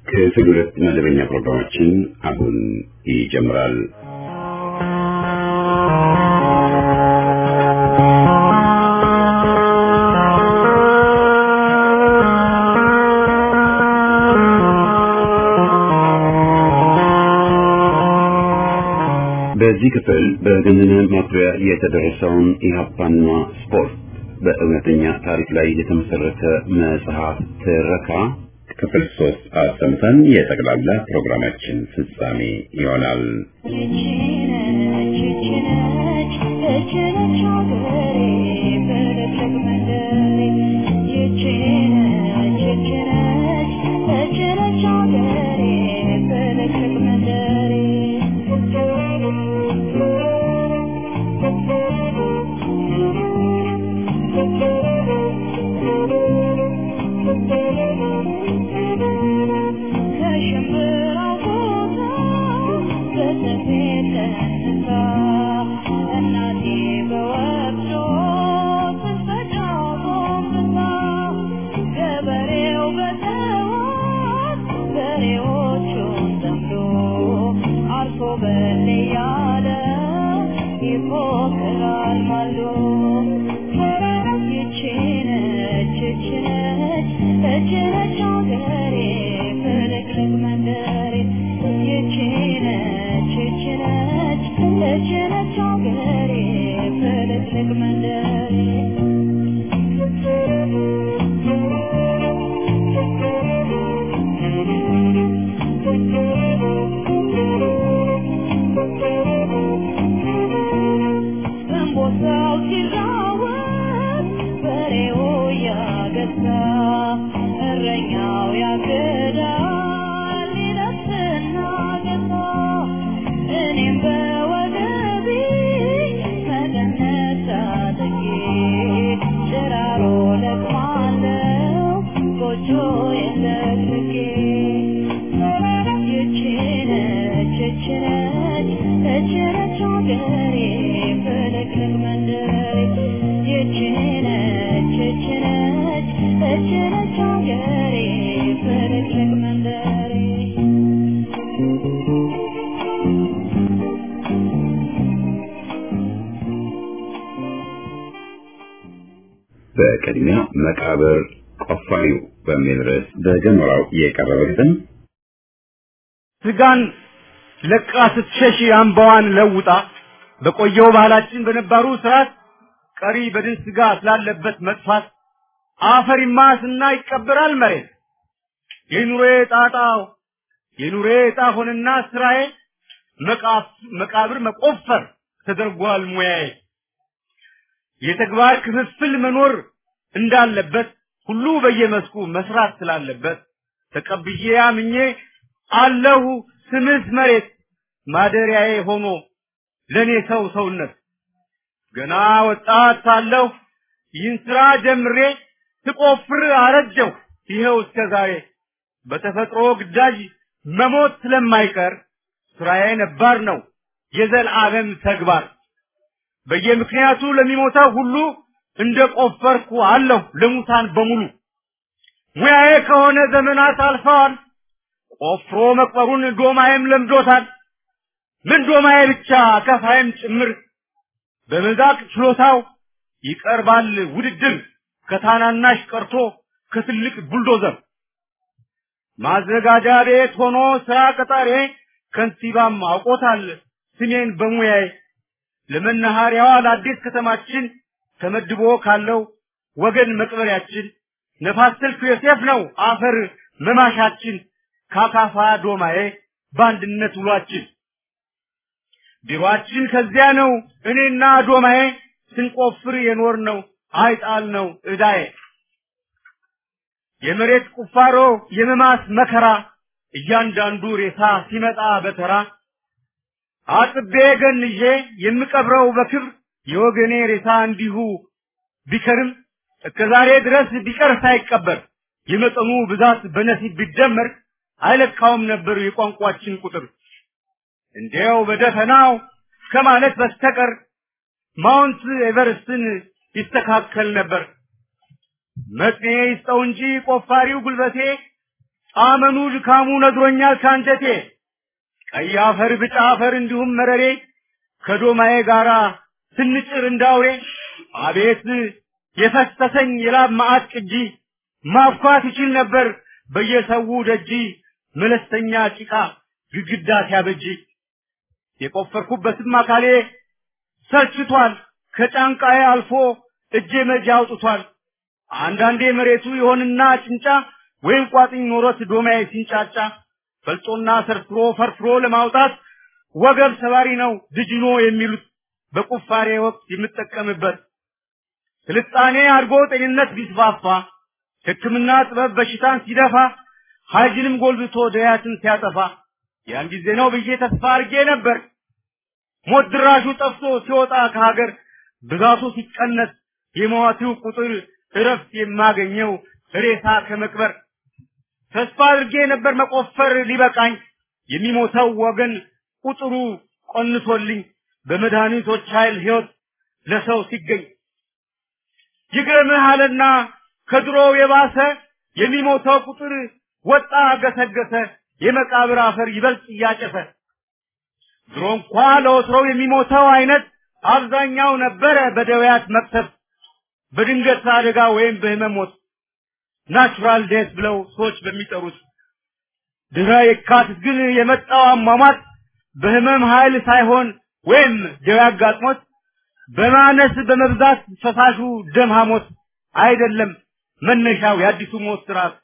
ክፍል ሁለት መደበኛ ፕሮግራማችን አሁን ይጀምራል። በዚህ ክፍል በገነነ ማኩሪያ የተደረሰውን ኢህአፓና ስፖርት በእውነተኛ ታሪክ ላይ የተመሰረተ መጽሐፍ ትረካ ክፍል ሶስት አሰምተን የጠቅላላ ፕሮግራማችን ፍጻሜ ይሆናል። በቅድሚያ መቃብር ቆፋሪው በሚል ርዕስ በጀመራው የቀረበልን ስጋን ለቃ ስትሸሽ አምባዋን ለውጣ በቆየው ባህላችን በነባሩ ስርዓት ቀሪ በድን ስጋ ስላለበት መጥፋት አፈር ይማስና ይቀበራል መሬት የኑሬ ጣጣው የኑሬ ዕጣ ሆነና ስራዬ መቃብር መቆፈር ተደርጓል ሙያዬ የተግባር ክፍፍል መኖር እንዳለበት ሁሉ በየመስኩ መስራት ስላለበት ተቀብዬ አምኜ አለሁ ስምስ መሬት ማደሪያዬ ሆኖ ለኔ ሰው ሰውነት ገና ወጣት ሳለሁ ይህን ስራ ጀምሬ ስቆፍር አረጀሁ ይኸው እስከ ዛሬ በተፈጥሮ ግዳጅ መሞት ስለማይቀር ስራዬ ነባር ነው የዘላለም ተግባር በየምክንያቱ ለሚሞተው ሁሉ እንደ ቆፈርኩ አለሁ ለሙታን በሙሉ ሙያዬ ከሆነ ዘመናት አልፈዋል ቆፍሮ መቅበሩን ዶማዬም ለምዶታል ምን ዶማዬ ብቻ ከፋይም ጭምር በመዛቅ ችሎታው ይቀርባል ውድድር ከታናናሽ ቀርቶ ከትልቅ ቡልዶዘር ማዘጋጃ ቤት ሆኖ ስራ ቀጣሬ ከንቲባም አውቆታል ስሜን በሙያዬ ለመናኸሪያዋ ለአዲስ ከተማችን ተመድቦ ካለው ወገን መቅበሪያችን ነፋስ ስልክ ዮሴፍ ነው አፈር መማሻችን ካካፋ ዶማዬ በአንድነት ውሏችን ቢሮአችን ከዚያ ነው እኔና ዶማዬ ስንቆፍር የኖር ነው አይጣል ነው እዳዬ የመሬት ቁፋሮ የመማስ መከራ እያንዳንዱ ሬሳ ሲመጣ በተራ አጥቤ ገንዤ የምቀብረው በክብር የወገኔ ሬሳ እንዲሁ ቢከርም እስከ ዛሬ ድረስ ቢቀር ሳይቀበር የመጠኑ ብዛት በነሲብ ቢደመር አይለካውም ነበር የቋንቋችን ቁጥር። እንዲያው በደፈናው ከማለት በስተቀር ማውንት ኤቨርስትን ይስተካከል ነበር። መጥኔ ይስጠው እንጂ ቆፋሪው ጉልበቴ ጣመኑ ድካሙ ነግሮኛል ካንጀቴ ቀይ አፈር ብጫ አፈር እንዲሁም መረሬ ከዶማዬ ጋራ ስንጭር እንዳውሬ አቤት የፈሰሰኝ የላብ ማዕት ቅጂ ማፍኳት ይችል ነበር በየሰው ደጂ መለስተኛ ጭቃ ግድግዳ ሲያበጅ የቆፈርኩበትም አካሌ ሰልችቷል ከጫንቃዬ አልፎ እጄ መጃ አውጥቷል አንዳንዴ መሬቱ ይሆንና ጭንጫ ወይም ቋጥኝ ኖሮት ዶማዬ ሲንጫጫ ፈልጦና ሰርፍሮ ፈርፍሮ ለማውጣት ወገብ ሰባሪ ነው ድጅኖ የሚሉት በቁፋሬ ወቅት የምጠቀምበት ስልጣኔ አድጎ ጤንነት ቢስፋፋ ሕክምና ጥበብ በሽታን ሲደፋ ሀጅንም ጎልብቶ ደያትን ሲያጠፋ ያን ጊዜ ነው ብዬ ተስፋ አድርጌ ነበር። ሞት ድራሹ ጠፍቶ ሲወጣ ከሀገር ብዛቱ ሲቀነስ የሟቹ ቁጥር እረፍት የማገኘው ሬሳ ከመቅበር ተስፋ አድርጌ ነበር መቆፈር ሊበቃኝ የሚሞተው ወገን ቁጥሩ ቆንሶልኝ በመድኃኒቶች ኃይል ሕይወት ለሰው ሲገኝ ይገርምህ አለና ከድሮው የባሰ የሚሞተው ቁጥር ወጣ ገሰገሰ የመቃብር አፈር ይበልጥ እያጨሰ ድሮ እንኳ ለወትሮው የሚሞተው አይነት አብዛኛው ነበረ በደውያት መቅሰፍ በድንገት አደጋ ወይም በህመም ሞት ናቹራል ዴት ብለው ሰዎች በሚጠሩት ድህረ የካቲት ግን የመጣው አሟሟት በህመም ኃይል ሳይሆን ወይም ደዌ አጋጥሞት በማነስ በመብዛት ፈሳሹ ደም ሐሞት አይደለም መነሻው የአዲሱ ሞት ስርዓት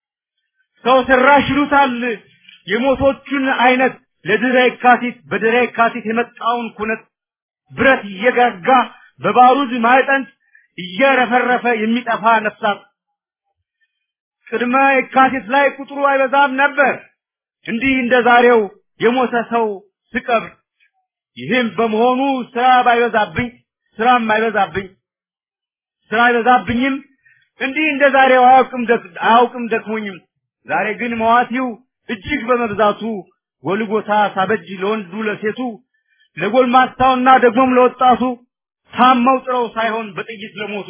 ሰው ሰራሽ ይሉታል የሞቶቹን አይነት ለድህረ የካቲት በድህረ የካቲት የመጣውን ኩነት ብረት እየጋጋ በባሩድ ማዕጠንት እየረፈረፈ የሚጠፋ ነፍሳት ቅድመ የካቲት ላይ ቁጥሩ አይበዛም ነበር እንዲህ እንደ ዛሬው የሞተ ሰው ስቀብር ይህም በመሆኑ ስራ ባይበዛብኝ ስራም አይበዛብኝ ስራ አይበዛብኝም እንዲህ እንደ ዛሬው አያውቅም ደክ- አያውቅም ደክሞኝም ዛሬ ግን መዋቲው እጅግ በመብዛቱ ጎልጎታ ሳበጅ ለወንዱ ለሴቱ ለጎልማሳውና ደግሞም ለወጣቱ ታመው ጥረው ሳይሆን በጥይት ለሞቱ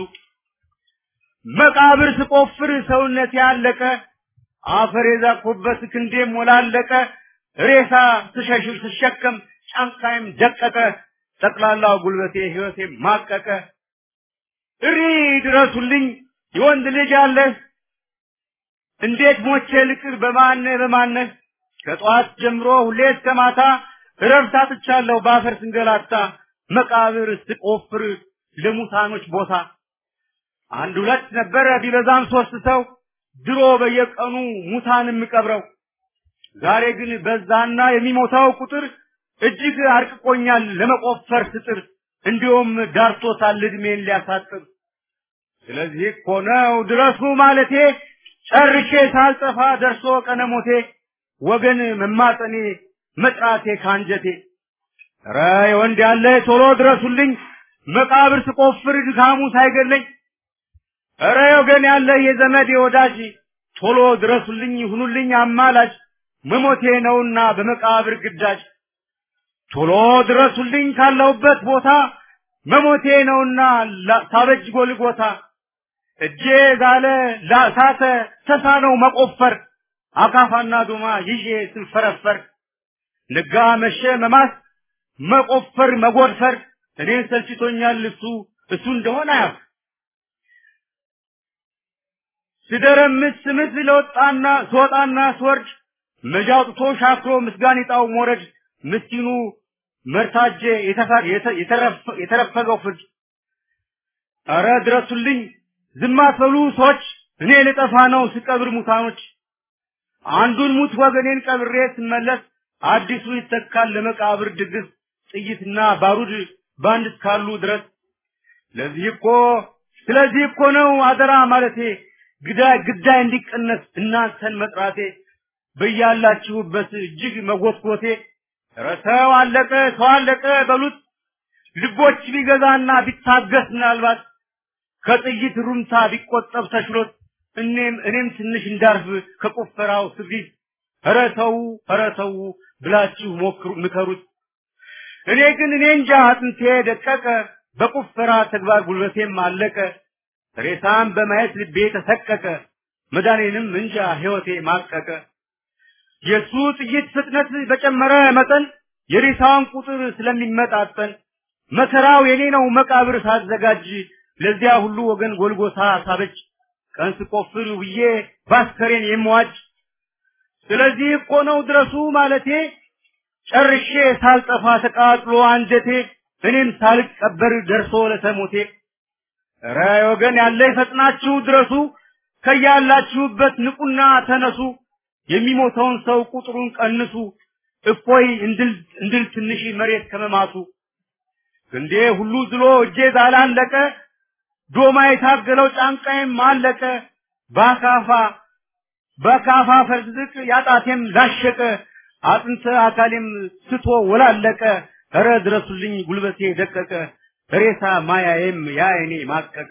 መቃብር ስቆፍር ሰውነት ያለቀ አፈር የዛኩበት ክንዴም ሞላለቀ ሬሳ ስሸሽር ስሸከም ጫንቃይም ደቀቀ ጠቅላላው ጉልበቴ ህይወቴ ማቀቀ እሪ ድረሱልኝ የወንድ ልጅ አለህ እንዴት ሞቼ ልቅር በማነህ በማነህ ከጠዋት ጀምሮ ሁሌ እስከ ማታ እረፍት አጥቻለሁ በአፈር ስንገላታ መቃብር ስቆፍር ለሙታኖች ቦታ አንድ ሁለት ነበረ ቢበዛም ሶስት ሰው ድሮ በየቀኑ ሙታን የምቀብረው ዛሬ ግን በዛና የሚሞታው ቁጥር እጅግ አርቅቆኛል ለመቆፈር ስጥር እንዲሁም ዳርቶታል እድሜን ሊያሳጥር ስለዚህ እኮ ነው ድረሱ ማለቴ ጨርሼ ሳልጠፋ ደርሶ ቀነሞቴ ወገን መማጠኔ መጥራቴ ካንጀቴ ኧረ የወንድ ያለ ቶሎ ድረሱልኝ መቃብር ስቆፍር ድካሙ ሳይገለኝ ኧረ ወገን ያለ የዘመድ የወዳጅ ቶሎ ድረሱልኝ ይሁኑልኝ አማላጅ መሞቴ ነውና በመቃብር ግዳጅ ቶሎ ድረሱልኝ ካለሁበት ቦታ መሞቴ ነውና ላ- ሳበጅ ጎልጎታ እጄ ዛለ ላሳተ ተሳነው መቆፈር አካፋና ዶማ ይዤ ስንፈረፈር ነጋ መሸ መማስ መቆፈር መጎድፈር እኔን ሰልችቶኛል እሱ እሱ እንደሆነ አያፍ ስደረምስ ስምት ለወጣና ስወጣና ስወርድ መጃ አውጥቶ ሻክሮ ምስጋኒጣው ሞረድ ምስኪኑ መርታጄ የተፈ- የተ- የተረፈ- የተረፈገው ፍርድ ኧረ ድረሱልኝ ዝም አትበሉ ሰዎች እኔ ልጠፋ ነው ስቀብር ሙታኖች አንዱን ሙት ወገኔን ቀብሬ ስመለስ አዲሱ ይተካል ለመቃብር ድግስ ጥይትና ባሩድ ባንድ እስካሉ ድረስ ለዚህ እኮ ስለዚህ እኮ ነው አደራ ማለቴ ግዳይ ግዳይ እንዲቀነስ እናንተን መጥራቴ በያላችሁበት እጅግ መጎትጎቴ ኧረ ሰው አለቀ ሰው አለቀ በሉት ልቦች ቢገዛና ቢታገስ ምናልባት ከጥይት ሩምታ ቢቆጠብ ተችሎት እኔም እኔም ትንሽ እንዳርፍ ከቆፈራው ስሪት ኧረ ተው ኧረ ተው ብላችሁ ሞክሩ ምከሩት እኔ ግን እኔ እንጃ አጥንቴ ደቀቀ በቁፈራ ተግባር ጉልበቴም አለቀ ሬሳም በማየት ልቤ ተሰቀቀ መዳኔንም እንጃ ሕይወቴ ማቀቀ። የሱ ጥይት ፍጥነት በጨመረ መጠን የሬሳውን ቁጥር ስለሚመጣጠን መከራው የኔ ነው መቃብር ሳዘጋጅ ለዚያ ሁሉ ወገን ጎልጎታ ሳበጅ ቀን ስቆፍር ውዬ ባስከሬን የምዋጅ ስለዚህ እኮ ነው ድረሱ ማለቴ ጨርሼ ሳልጠፋ ተቃጥሎ አንጀቴ እኔም ሳልቀበር ደርሶ ለተሞቴ ኧረ ወገን ያለ ፈጥናችሁ ድረሱ ከያላችሁበት ንቁና ተነሱ የሚሞተውን ሰው ቁጥሩን ቀንሱ እፎይ እንድል እንድል ትንሽ መሬት ከመማቱ ክንዴ ሁሉ ዝሎ እጄ ዛላለቀ ዶማ የታገለው ጫንቃዬም አለቀ ባካፋ በካፋ ፈርዝቅ ያጣቴም ላሸቀ አጥንተ አካሌም ስቶ ወላለቀ እረ ድረሱልኝ ጉልበቴ ደቀቀ ሬሳ ማያዬም ያይኔ ማቀቀ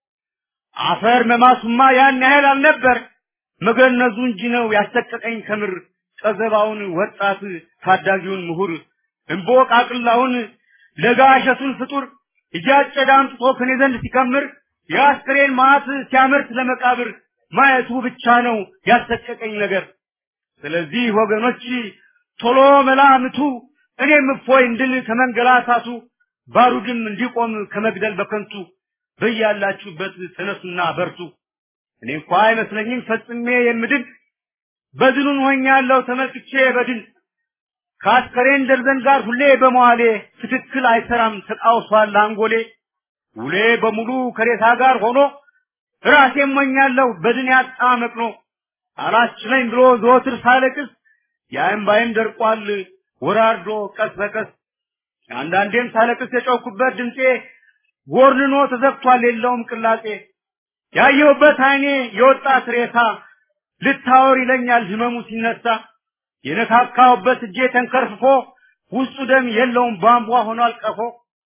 አፈር መማሱማ ያን ያህል አልነበር መገነዙ እንጂ ነው ያሰቀቀኝ ከምር ቀዘባውን ወጣት ታዳጊውን ምሁር እምቦቅ አቅላውን ለጋ እሸቱን ፍጡር እያጨደ አምጥቶ ከኔ ዘንድ ሲከምር የአስክሬን ማዕት ሲያመርት ለመቃብር ማየቱ ብቻ ነው ያሰቀቀኝ ነገር። ስለዚህ ወገኖች ቶሎ መላምቱ እኔም እፎይ እንድል ከመንገላታቱ ባሩድም እንዲቆም ከመግደል በከንቱ በያላችሁበት ተነሱና በርቱ። እኔ እንኳ አይመስለኝም ፈጽሜ የምድን በድኑን ሆኛለሁ ተመልክቼ በድን ከአስከሬን ደርዘን ጋር ሁሌ በመዋሌ ትክክል አይሰራም ተቃውሷል አንጎሌ ውሌ በሙሉ ከሬሳ ጋር ሆኖ ራሴን ሞኛለሁ በድን ያጣ መቅኖ አላስችለኝ ብሎ ዘወትር ሳለቅስ የእምባዬም ደርቋል ወራርዶ ቀስ በቀስ አንዳንዴም ሳለቅስ የጮኩበት ድምፄ ጎርንኖ ተዘግቷል የለውም ቅላጼ ያየሁበት አይኔ የወጣት ሬሳ ልታወር ይለኛል ህመሙ ሲነሳ የነካካውበት እጄ ተንከርፍፎ ውስጡ ደም የለውም ቧንቧ ሆኗል ቀፎ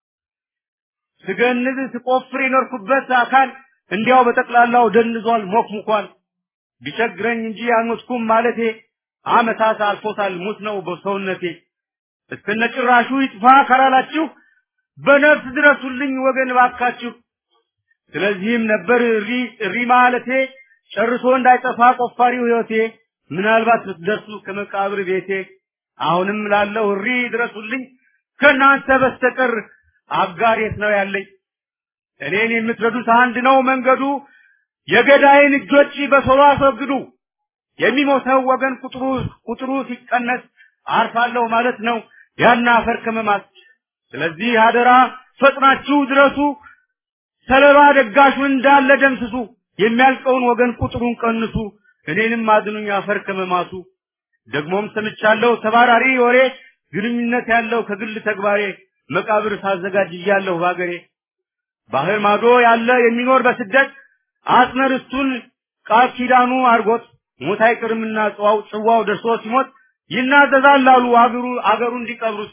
ስገንዝ ስቆፍር የኖርኩበት አካል እንዲያው በጠቅላላው ደንዟል ሞክሙኳል ቢቸግረኝ እንጂ አልሞትኩም ማለቴ አመታት አልፎታል ሙት ነው በሰውነቴ እስከነጭራሹ ይጥፋ ካላላችሁ በነፍስ ድረሱልኝ ወገን ባካችሁ ስለዚህም ነበር እሪ እሪ ማለቴ ጨርሶ እንዳይጠፋ ቆፋሪው ህይወቴ ምናልባት ብትደርሱ ከመቃብር ቤቴ አሁንም ላለው እሪ ድረሱልኝ ከእናንተ በስተቀር አጋር የት ነው ያለኝ እኔን የምትረዱት አንድ ነው መንገዱ የገዳይን እጆች በቶሎ አስወግዱ የሚሞተው ወገን ቁጥሩ ቁጥሩ ሲቀነስ አርፋለሁ ማለት ነው ያን አፈር ከመማት ስለዚህ አደራ ፈጥናችሁ ድረሱ ሰለባ ደጋሹን እንዳለ ደምስሱ የሚያልቀውን ወገን ቁጥሩን ቀንሱ እኔንም አድኑኝ አፈር ከመማቱ ደግሞም ሰምቻለሁ ተባራሪ ወሬ ግንኙነት ያለው ከግል ተግባሬ መቃብር ሳዘጋጅ እያለሁ ባገሬ ባህር ማዶ ያለ የሚኖር በስደት አጽመ ርስቱን ቃል ኪዳኑ አርጎት ሞት አይቅርምና ጽዋው ጽዋው ደርሶ ሲሞት ይናዘዛል አሉ አገሩ አገሩ እንዲቀብሩት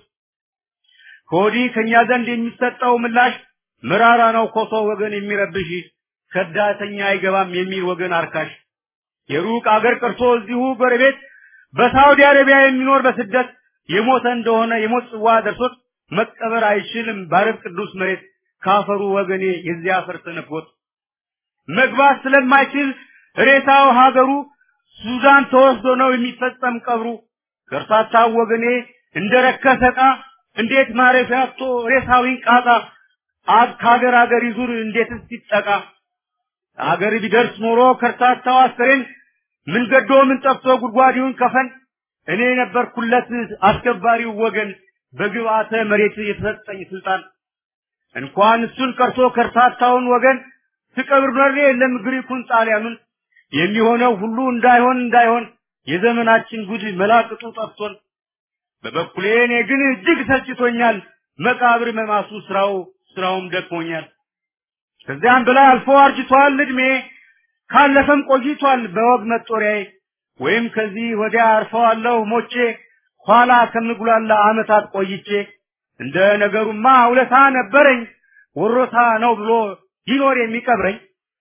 ከወዲህ ከኛ ዘንድ የሚሰጠው ምላሽ መራራ ነው ኮሶ ወገን የሚረብሽ ከዳተኛ አይገባም የሚል ወገን አርካሽ የሩቅ አገር ቀርቶ እዚሁ ጎረቤት በሳውዲ አረቢያ የሚኖር በስደት የሞተ እንደሆነ የሞት ጽዋ ደርሶት መቀበር አይችልም ባረብ ቅዱስ መሬት ካፈሩ ወገኔ የዚያ አፈር ተነፍጎት መግባት ስለማይችል ሬሳው ሀገሩ ሱዳን ተወስዶ ነው የሚፈጸም ቀብሩ ከርሳታው ወገኔ እንደረከሰ ዕቃ እንዴት ማረፊያ አጥቶ ሬሳዊን ቃጣ አብ ከሀገር ሀገር ይዙር እንዴትስ ይጠቃ አገር ቢደርስ ኖሮ ከርታታው አስከሬን ምን ገዶ ምን ጠፍቶ ጉድጓዲውን ከፈን እኔ ነበርኩለት አስከባሪው ወገን በግብአተ መሬት የተሰጠኝ ስልጣን እንኳን እሱን ቀርቶ ከርታታውን ወገን ትቀብር ኖሬ የለም ግሪኩን ጣሊያኑን የሚሆነው ሁሉ እንዳይሆን እንዳይሆን የዘመናችን ጉድ መላቅጡ ጠፍቶን በበኩሌ እኔ ግን እጅግ ሰልችቶኛል መቃብር መማሱ ስራው ስራውም ደክሞኛል ከዚያም በላይ አልፎ አርጅቷል እድሜ ካለፈም ቆይቷል በወግ መጦሪያዬ ወይም ከዚህ ወዲያ አርፈዋለሁ ሞቼ ኋላ ከምጉላላ አመታት ቆይቼ እንደ ነገሩማ ውለታ ነበረኝ ወሮታ ነው ብሎ ይኖር የሚቀብረኝ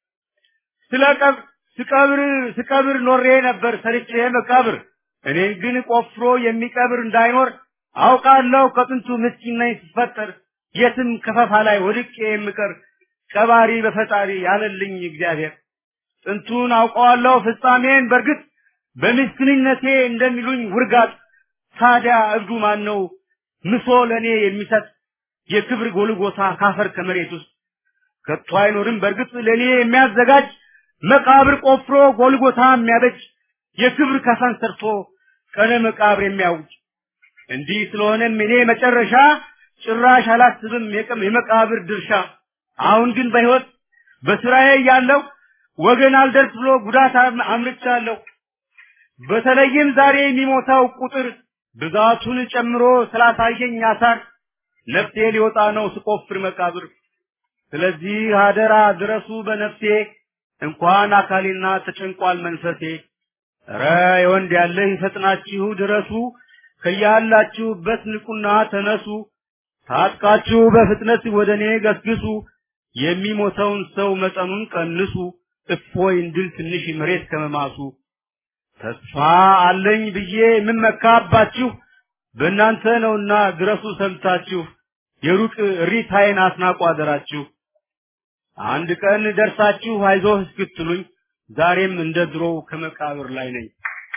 ስለ ቀብ ስቀብር ስቀብር ኖሬ ነበር ሰርቼ መቃብር እኔን ግን ቆፍሮ የሚቀብር እንዳይኖር አውቃለሁ ከጥንቱ ምስኪን ነኝ ስፈጠር የትም ከፈፋ ላይ ወድቄ የምቀር ቀባሪ በፈጣሪ ያለልኝ እግዚአብሔር ጥንቱን አውቀዋለሁ ፍጻሜን በእርግጥ በምስኪንነቴ እንደሚሉኝ ውርጋጥ ታዲያ እብዱ ማን ነው ምሶ ለእኔ የሚሰጥ የክብር ጎልጎታ ካፈር ከመሬት ውስጥ ከቶ አይኖርም በእርግጥ ለእኔ የሚያዘጋጅ መቃብር ቆፍሮ ጎልጎታ የሚያበጅ የክብር ከፈን ሰርቶ ቀነ መቃብር የሚያውጅ እንዲህ ስለሆነም እኔ መጨረሻ ጭራሽ አላስብም የቀም የመቃብር ድርሻ አሁን ግን በሕይወት በስራዬ ያለው ወገን አልደርስ ብሎ ጉዳት አምርቻለሁ በተለይም ዛሬ የሚሞታው ቁጥር ብዛቱን ጨምሮ ስላሳየኝ አሳር ነፍሴ ሊወጣ ነው ስቆፍር መቃብር ስለዚህ አደራ ድረሱ በነፍሴ እንኳን አካሌና ተጨንቋል መንፈሴ ኧረ የወንድ ያለህ ፈጥናችሁ ድረሱ ከያላችሁበት ንቁና ተነሱ ታጥቃችሁ በፍጥነት ወደ እኔ ገስግሱ የሚሞተውን ሰው መጠኑን ቀንሱ እፎይ እንድል ትንሽ መሬት ከመማሱ ተስፋ አለኝ ብዬ የምመካባችሁ በእናንተ ነውና ድረሱ ሰምታችሁ የሩቅ ሪታይን አስናቁ አደራችሁ አንድ ቀን ደርሳችሁ አይዞህ እስክትሉኝ ዛሬም እንደ ድሮው ከመቃብር ላይ ነኝ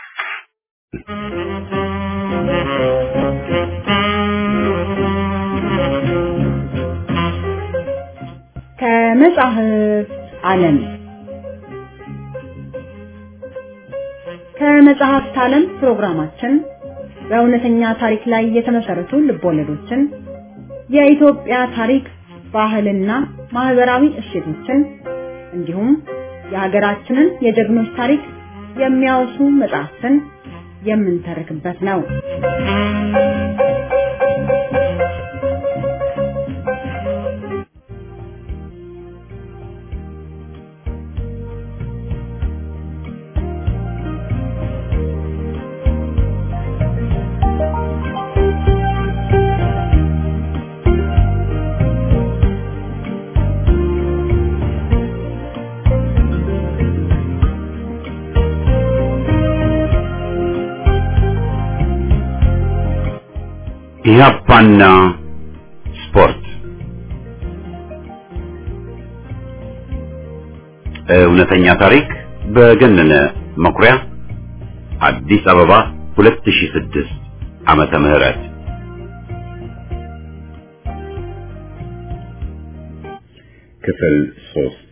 ከመጽሐፍ ዓለም ከመጽሐፍት ዓለም ፕሮግራማችን በእውነተኛ ታሪክ ላይ የተመሰረቱ ልቦለዶችን የኢትዮጵያ ታሪክ ባህልና ማህበራዊ እሴቶችን እንዲሁም የሀገራችንን የጀግኖች ታሪክ የሚያወሱ መጽሐፍትን የምንተርክበት ነው። ኢህአፓና ስፖርት እውነተኛ ታሪክ በገነነ መኩሪያ አዲስ አበባ 2006 ዓመተ ምህረት ክፍል ሶስት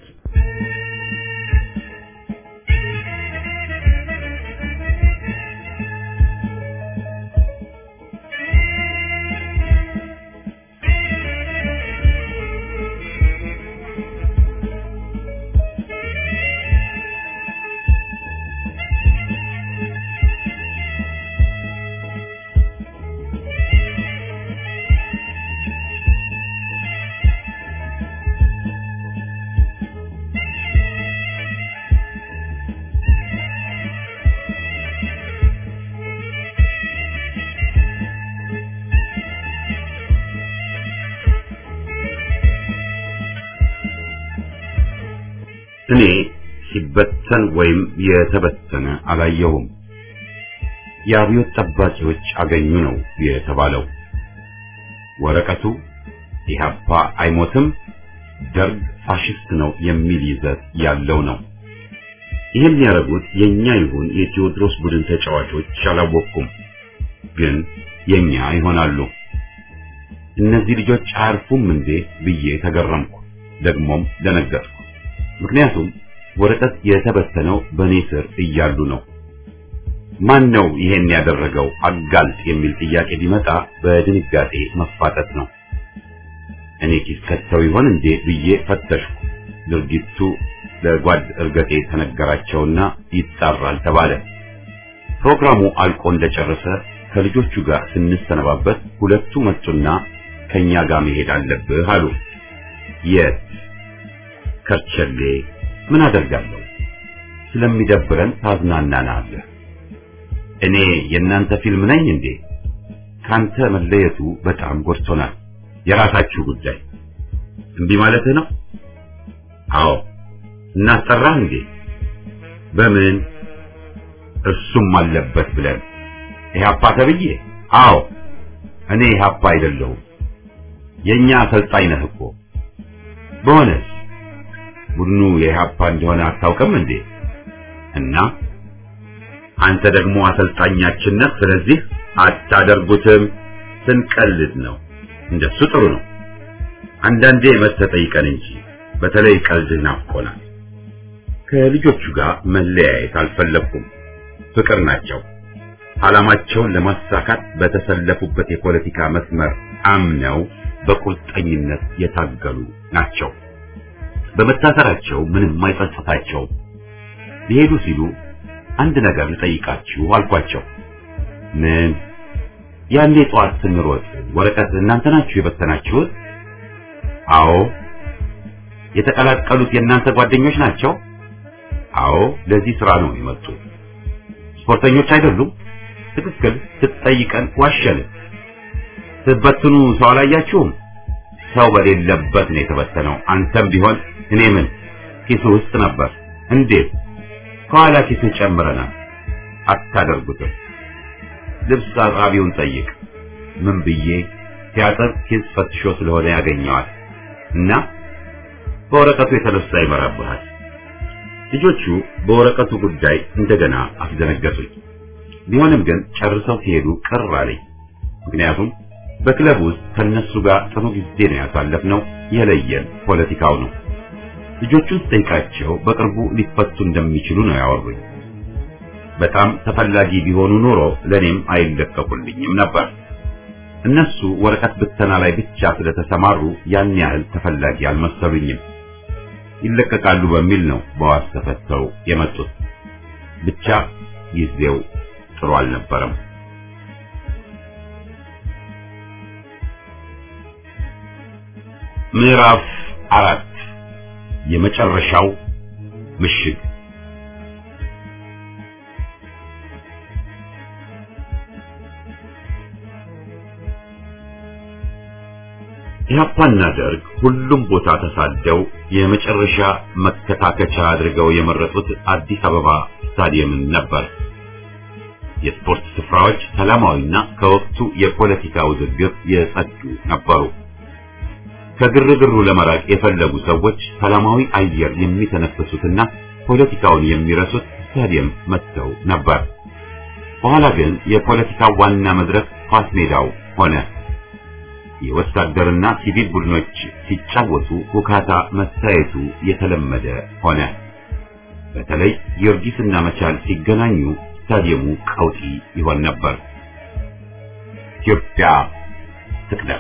እኔ ሲበተን ወይም የተበተነ አላየሁም። የአብዮት ጠባቂዎች አገኙ ነው የተባለው። ወረቀቱ ኢህአፓ አይሞትም፣ ደርግ ፋሽስት ነው የሚል ይዘት ያለው ነው። ይህን ያደረጉት የኛ ይሁን የቴዎድሮስ ቡድን ተጫዋቾች አላወቅኩም፣ ግን የኛ ይሆናሉ። እነዚህ ልጆች አያርፉም እንዴ ብዬ ተገረምኩ፣ ደግሞም ደነገጥኩ። ምክንያቱም ወረቀት የተበተነው በኔ ስር እያሉ ነው። ማን ነው ይሄን ያደረገው አጋልጥ የሚል ጥያቄ ቢመጣ በድንጋጤ መፋጠጥ ነው። እኔ ኪስ ከተው ይሆን እንዴ ብዬ ፈተሽኩ። ድርጊቱ ለጓድ እርገጤ ተነገራቸውና ይጣራል ተባለ። ፕሮግራሙ አልቆ እንደጨረሰ ከልጆቹ ጋር ስንሰነባበት ሁለቱ መጡና ከኛ ጋር መሄድ አለብህ አሉ። የት? ከርቸሌ። ምን አደርጋለሁ? ስለሚደብረን ታዝናናናለህ። እኔ የእናንተ ፊልም ነኝ እንዴ? ካንተ መለየቱ በጣም ጎድቶናል። የራሳችሁ ጉዳይ። እምቢ ማለትህ ነው? አዎ። እናስጠራህ እንዴ? በምን? እሱም አለበት ብለን ኢህአፓ ተብዬ? አዎ። እኔ ኢህአፓ አይደለሁም። የኛ አሰልጣኝ ነህ እኮ። በሆነስ ቡድኑ የኢህአፓ እንደሆነ አታውቅም እንዴ? እና አንተ ደግሞ አሰልጣኛችን ነህ። ስለዚህ አታደርጉትም። ስንቀልድ ነው። እንደሱ ጥሩ ነው። አንዳንዴ መተህ ጠይቀን እንጂ በተለይ ቀልድ ናፍቆናል። ከልጆቹ ጋር መለያየት አልፈለኩም። ፍቅር ናቸው። ዓላማቸውን ለማሳካት በተሰለፉበት የፖለቲካ መስመር አምነው በቁርጠኝነት የታገሉ ናቸው። በመታሰራቸው ምንም አይጸጽታቸውም። ሊሄዱ ሲሉ አንድ ነገር ልጠይቃችሁ አልኳቸው። ምን? ያኔ ጠዋት ስንሮጥ ወረቀት እናንተ ናችሁ የበተናችሁት? አዎ። የተቀላቀሉት የእናንተ ጓደኞች ናቸው? አዎ። ለዚህ ስራ ነው የመጡት። ስፖርተኞች አይደሉም? ትክክል። ስትጠይቀን ዋሸን። ስትበትኑ ሰው አላያችሁም? ሰው በሌለበት ነው የተበተነው። አንተም ቢሆን እኔ ምን ኪሱ ውስጥ ነበር። እንዴት? ከኋላ ኪሱ ጨምረናል። አታደርጉትም። ልብስ አጣቢውን ጠይቅ። ምን ብዬ ሲያጥብ ኪስ ፈትሾ ስለሆነ ያገኘዋል እና በወረቀቱ የተነሳ ይመራብሃል። ልጆቹ በወረቀቱ ጉዳይ እንደገና አስደነገጡኝ። ቢሆንም ግን ጨርሰው ሲሄዱ ቅር አለኝ። ምክንያቱም በክለብ ውስጥ ከነሱ ጋር ጥሩ ጊዜ ነው ያሳለፍነው። የለየን ፖለቲካው ነው። ልጆቹን ስጠይቃቸው በቅርቡ ሊፈቱ እንደሚችሉ ነው ያወሩኝ። በጣም ተፈላጊ ቢሆኑ ኖሮ ለኔም አይለቀቁልኝም ነበር። እነሱ ወረቀት ብተና ላይ ብቻ ስለተሰማሩ ያን ያህል ተፈላጊ አልመሰሉኝም። ይለቀቃሉ በሚል ነው በዋስ ተፈተው የመጡት። ብቻ ጊዜው ጥሩ አልነበረም። ምዕራፍ አራት የመጨረሻው ምሽግ ኢህአፓና ደርግ ሁሉም ቦታ ተሳደው የመጨረሻ መከታከቻ አድርገው የመረጡት አዲስ አበባ ስታዲየምን ነበር። የስፖርት ስፍራዎች ሰላማዊና ከወቅቱ የፖለቲካ ውዝግብ የጸዱ ነበሩ። ከግርግሩ ለመራቅ የፈለጉ ሰዎች ሰላማዊ አየር የሚተነፍሱትና ፖለቲካውን የሚረሱት ስታዲየም መጥተው ነበር። በኋላ ግን የፖለቲካው ዋና መድረክ ኳስ ሜዳው ሆነ። የወታደርና ሲቪል ቡድኖች ሲጫወቱ ሁካታ መታየቱ የተለመደ ሆነ። በተለይ ጊዮርጊስና መቻል ሲገናኙ ስታዲየሙ ቀውጢ ይሆን ነበር። ኢትዮጵያ ትቅደም።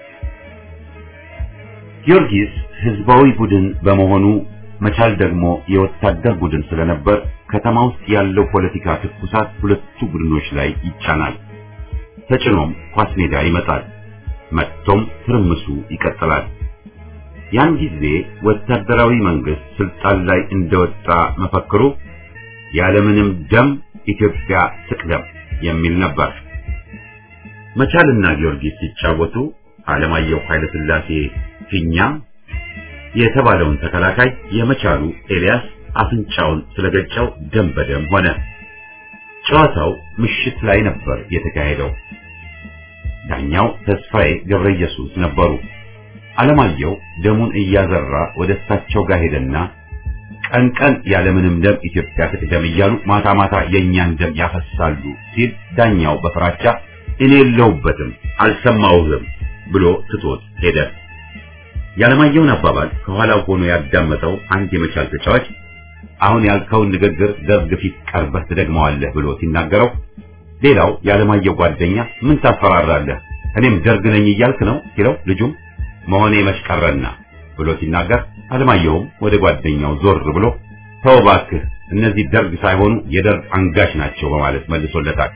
ጊዮርጊስ ህዝባዊ ቡድን በመሆኑ መቻል ደግሞ የወታደር ቡድን ስለነበር ከተማ ውስጥ ያለው ፖለቲካ ትኩሳት ሁለቱ ቡድኖች ላይ ይጫናል። ተጭኖም ኳስ ሜዳ ይመጣል። መጥቶም ትርምሱ ይቀጥላል። ያን ጊዜ ወታደራዊ መንግስት ስልጣን ላይ እንደወጣ መፈክሩ ያለምንም ደም ኢትዮጵያ ትቅደም የሚል ነበር። መቻልና ጊዮርጊስ ሲጫወቱ አለማየሁ ኃይለ ሥላሴ ፊኛ የተባለውን ተከላካይ የመቻሉ ኤልያስ አፍንጫውን ስለገጨው ደም በደም ሆነ። ጨዋታው ምሽት ላይ ነበር የተካሄደው። ዳኛው ተስፋዬ ገብረ ኢየሱስ ነበሩ። አለማየሁ ደሙን እያዘራ ወደ እሳቸው ጋር ሄደና ቀን ቀን ያለምንም ደም ኢትዮጵያ ትቅደም እያሉ ማታ ማታ የእኛን ደም ያፈሳሉ ሲል ዳኛው በፍራቻ እኔ የለሁበትም አልሰማሁህም ብሎ ትቶት ሄደ። ያለማየሁን አባባል ከኋላው ሆኖ ያዳመጠው አንድ የመቻል ተጫዋች አሁን ያልከውን ንግግር ደርግ ፊት ቀርበህ ትደግመዋለህ ብሎ ሲናገረው ሌላው ያለማየሁ ጓደኛ ምን ታፈራራለህ? እኔም ደርግ ነኝ እያልክ ነው ሲለው ልጁም መሆኔ መሽቀረና ብሎ ሲናገር አለማየሁም ወደ ጓደኛው ዞር ብሎ ተው እባክህ እነዚህ ደርግ ሳይሆኑ የደርግ አንጋች ናቸው በማለት መልሶለታል።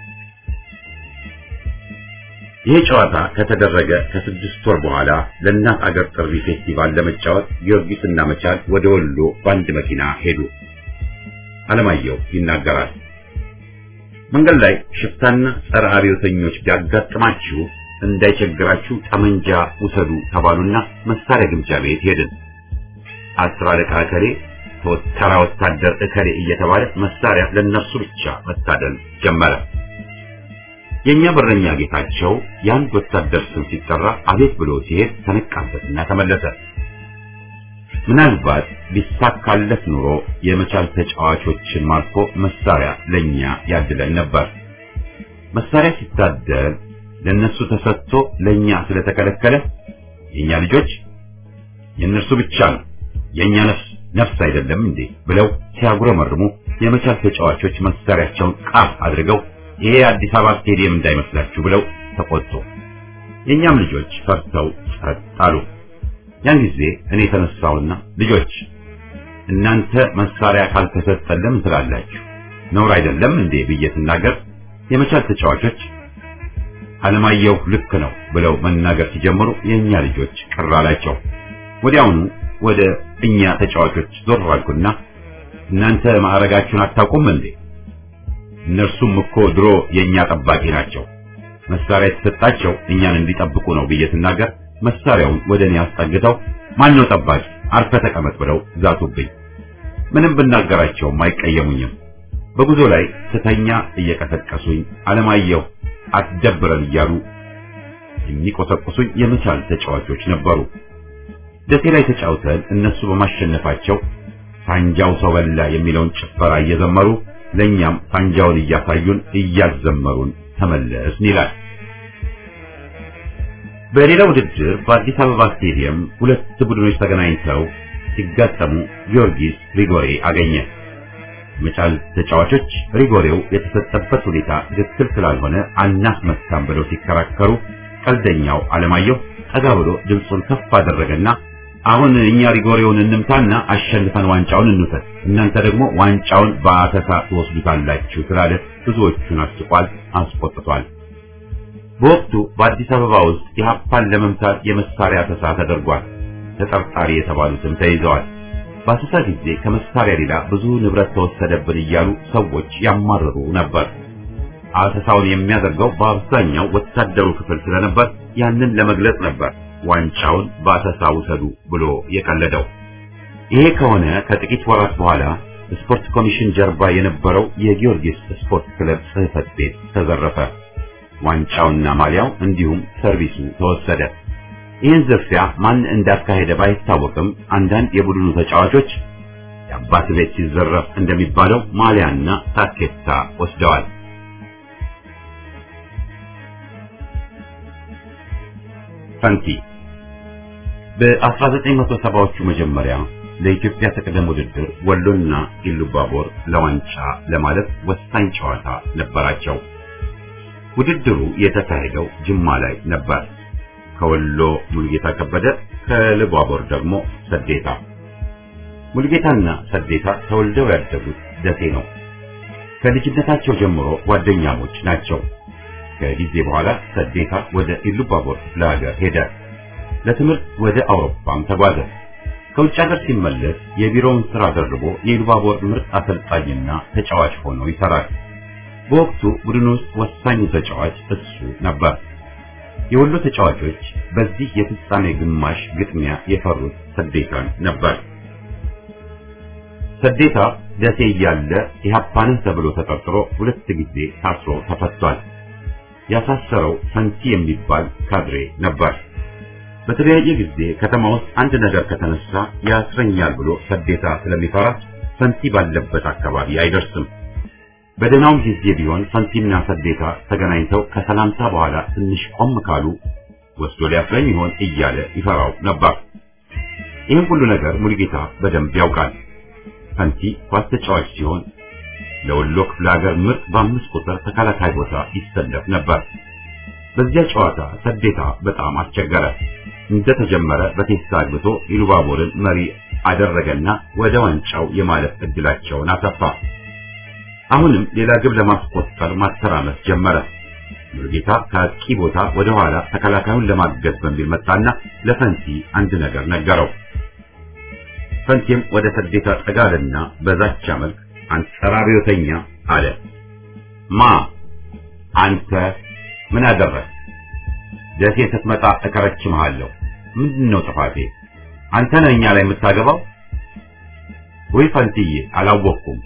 ይህ ጨዋታ ከተደረገ ከስድስት ወር በኋላ ለእናት አገር ጥሪ ፌስቲቫል ለመጫወት ጊዮርጊስና መቻል ወደ ወሎ በአንድ መኪና ሄዱ። አለማየሁ ይናገራል። መንገድ ላይ ሽፍታና ጸረ አብዮተኞች ቢያጋጥማችሁ እንዳይቸግራችሁ ጠመንጃ ውሰዱ ተባሉና መሳሪያ ግምጃ ቤት ሄድን። አስር አለቃ እከሌ፣ ተራ ወታደር እከሌ እየተባለ መሳሪያ ለነርሱ ብቻ መታደል ጀመረ። የኛ በረኛ ጌታቸው የአንድ ወታደር ስም ሲጠራ አቤት ብሎ ሲሄድ ተነቃበትና ተመለሰ። ምናልባት ቢሳካለት ኑሮ የመቻል ተጫዋቾችን ማርኮ መሳሪያ ለኛ ያድለን ነበር። መሳሪያ ሲታደል ለነሱ ተሰጥቶ ለኛ ስለተከለከለ የኛ ልጆች የእነርሱ ብቻ ነው የኛ ነፍስ ነፍስ አይደለም እንዴ ብለው ሲያጉረመርሙ የመቻል ተጫዋቾች መሳሪያቸውን ቃፍ አድርገው ይሄ አዲስ አበባ ስቴዲየም እንዳይመስላችሁ ብለው ተቆጡ። የኛም ልጆች ፈርተው ጸጥ አሉ። ያን ጊዜ እኔ ተነሳውና ልጆች እናንተ መሳሪያ ካልተሰጠን ለምን ትላላችሁ? ነውር አይደለም እንዴ ብዬ ስናገር የመቻል ተጫዋቾች አለማየሁ ልክ ነው ብለው መናገር ሲጀምሩ የኛ ልጆች ቅር አላቸው። ወዲያውኑ ወደ እኛ ተጫዋቾች ዞር አልኩና እናንተ ማዕረጋችሁን አታውቁም እንዴ? እነርሱም እኮ ድሮ የኛ ጠባቂ ናቸው። መሳሪያ የተሰጣቸው እኛን እንዲጠብቁ ነው ብዬ ስናገር መሳሪያውን ወደ እኔ አስጠግተው ማን ነው ጠባቂ አርፈ ተቀመጥ ብለው ዛቱብኝ። ምንም ብናገራቸውም አይቀየሙኝም። በጉዞ ላይ ስተኛ እየቀሰቀሱኝ አለማየሁ አትደብረን እያሉ የሚቆሰቁሱኝ የመቻል ተጫዋቾች ነበሩ። ደሴ ላይ ተጫውተን እነሱ በማሸነፋቸው ሳንጃው ሰው በላ የሚለውን ጭፈራ እየዘመሩ ለኛም ሳንጃውን እያሳዩን እያዘመሩን ተመለስን ይላል። በሌላ ውድድር በአዲስ አበባ ስቴዲየም ሁለት ቡድኖች ተገናኝተው ሲጋጠሙ ጊዮርጊስ ሪጎሬ አገኘ። መቻል ተጫዋቾች ሪጎሬው የተሰጠበት ሁኔታ ትክክል ስላልሆነ አናስመታም ብለው ሲከራከሩ ቀልደኛው አለማየሁ ጠጋ ብሎ ድምፁን ከፍ አደረገና አሁን እኛ ሪጎሬውን እንምታና አሸንፈን ዋንጫውን እንውሰድ፣ እናንተ ደግሞ ዋንጫውን በአተሳ ትወስዱታላችሁ ስላለ ብዙዎቹን አስቋል፣ አስቆጥቷል። በወቅቱ በአዲስ አበባ ውስጥ ኢህአፓን ለመምታት የመሳሪያ አተሳ ተደርጓል። ተጠርጣሪ የተባሉትም ተይዘዋል። በአሰሳ ጊዜ ከመሳሪያ ሌላ ብዙ ንብረት ተወሰደብን እያሉ ሰዎች ያማርሩ ነበር። አሰሳውን የሚያደርገው በአብዛኛው ወታደሩ ክፍል ስለነበር ያንን ለመግለጽ ነበር ዋንጫውን በአሰሳ ውሰዱ ብሎ የቀለደው። ይሄ ከሆነ ከጥቂት ወራት በኋላ ስፖርት ኮሚሽን ጀርባ የነበረው የጊዮርጊስ ስፖርት ክለብ ጽሕፈት ቤት ተዘረፈ። ዋንጫውና ማሊያው እንዲሁም ሰርቪሱ ተወሰደ። ይህን ዝርፊያ ማን እንዳካሄደ ባይታወቅም አንዳንድ የቡድኑ ተጫዋቾች የአባት ቤት ሲዘረፍ እንደሚባለው ማሊያና ታኬታ ወስደዋል። ፈንቲ በ1970ዎቹ መጀመሪያ ለኢትዮጵያ ተቀደም ውድድር ወሎና ኢሉባቦር ለዋንጫ ለማለፍ ወሳኝ ጨዋታ ነበራቸው። ውድድሩ የተካሄደው ጅማ ላይ ነበር። ከወሎ ሙልጌታ ከበደ፣ ከኢሉባቦር ደግሞ ሰዴታ። ሙልጌታና ሰዴታ ተወልደው ያደጉት ደሴ ነው። ከልጅነታቸው ጀምሮ ጓደኛሞች ናቸው። ከጊዜ በኋላ ሰዴታ ወደ ኢሉባቦር ክፍለ ሀገር ሄደ። ለትምህርት ወደ አውሮፓም ተጓዘ። ከውጭ ሀገር ሲመለስ የቢሮውን ስራ ደርቦ የኢሉባቦር ምርጥ አሰልጣኝና ተጫዋች ሆኖ ይሰራል። በወቅቱ ቡድን ውስጥ ወሳኙ ተጫዋች እሱ ነበር። የወሎ ተጫዋቾች በዚህ የፍጻሜ ግማሽ ግጥሚያ የፈሩት ሰዴታን ነበር። ሰዴታ ደሴ እያለ ኢህአፓንህ ተብሎ ተጠርጥሮ ሁለት ጊዜ ታስሮ ተፈቷል። ያሳሰረው ፈንቲ የሚባል ካድሬ ነበር። በተለያየ ጊዜ ከተማ ውስጥ አንድ ነገር ከተነሳ ያስረኛል ብሎ ሰዴታ ስለሚፈራ ፈንቲ ባለበት አካባቢ አይደርስም። በደህናውም ጊዜ ቢሆን ፈንቲና ሰዴታ ተገናኝተው ከሰላምታ በኋላ ትንሽ ቆም ካሉ ወስዶ ሊያስረኝ ይሆን እያለ ይፈራው ነበር። ይህን ሁሉ ነገር ሙሉጌታ በደንብ ያውቃል። ፈንቲ ኳስ ተጫዋች ሲሆን ለወሎ ክፍለ ሀገር ምርጥ በአምስት ቁጥር ተከላካይ ቦታ ይሰለፍ ነበር። በዚያ ጨዋታ ሰዴታ በጣም አስቸገረ። እንደተጀመረ በቴስታ አግብቶ ኢሉባቦርን መሪ አደረገና ወደ ዋንጫው የማለፍ እድላቸውን አሰፋ። አሁንም ሌላ ግብ ለማስቆጠር ማተራመስ ጀመረ። ሙሉጌታ ከአጥቂ ቦታ ወደ ኋላ ተከላካዩን ለማገዝ በሚል መጣና ለፈንቲ አንድ ነገር ነገረው። ፈንቲም ወደ ሰዴታ ጠጋልና በዛቻ መልክ አንጸራሪዮተኛ አለ። ማ አንተ ምን አደረግ? ደሴ ስትመጣ እከረችምሃለሁ። ምንድን ነው ጥፋቴ? አንተ ነህ እኛ ላይ የምታገባው? ወይ ፈንትዬ አላወቅኩም።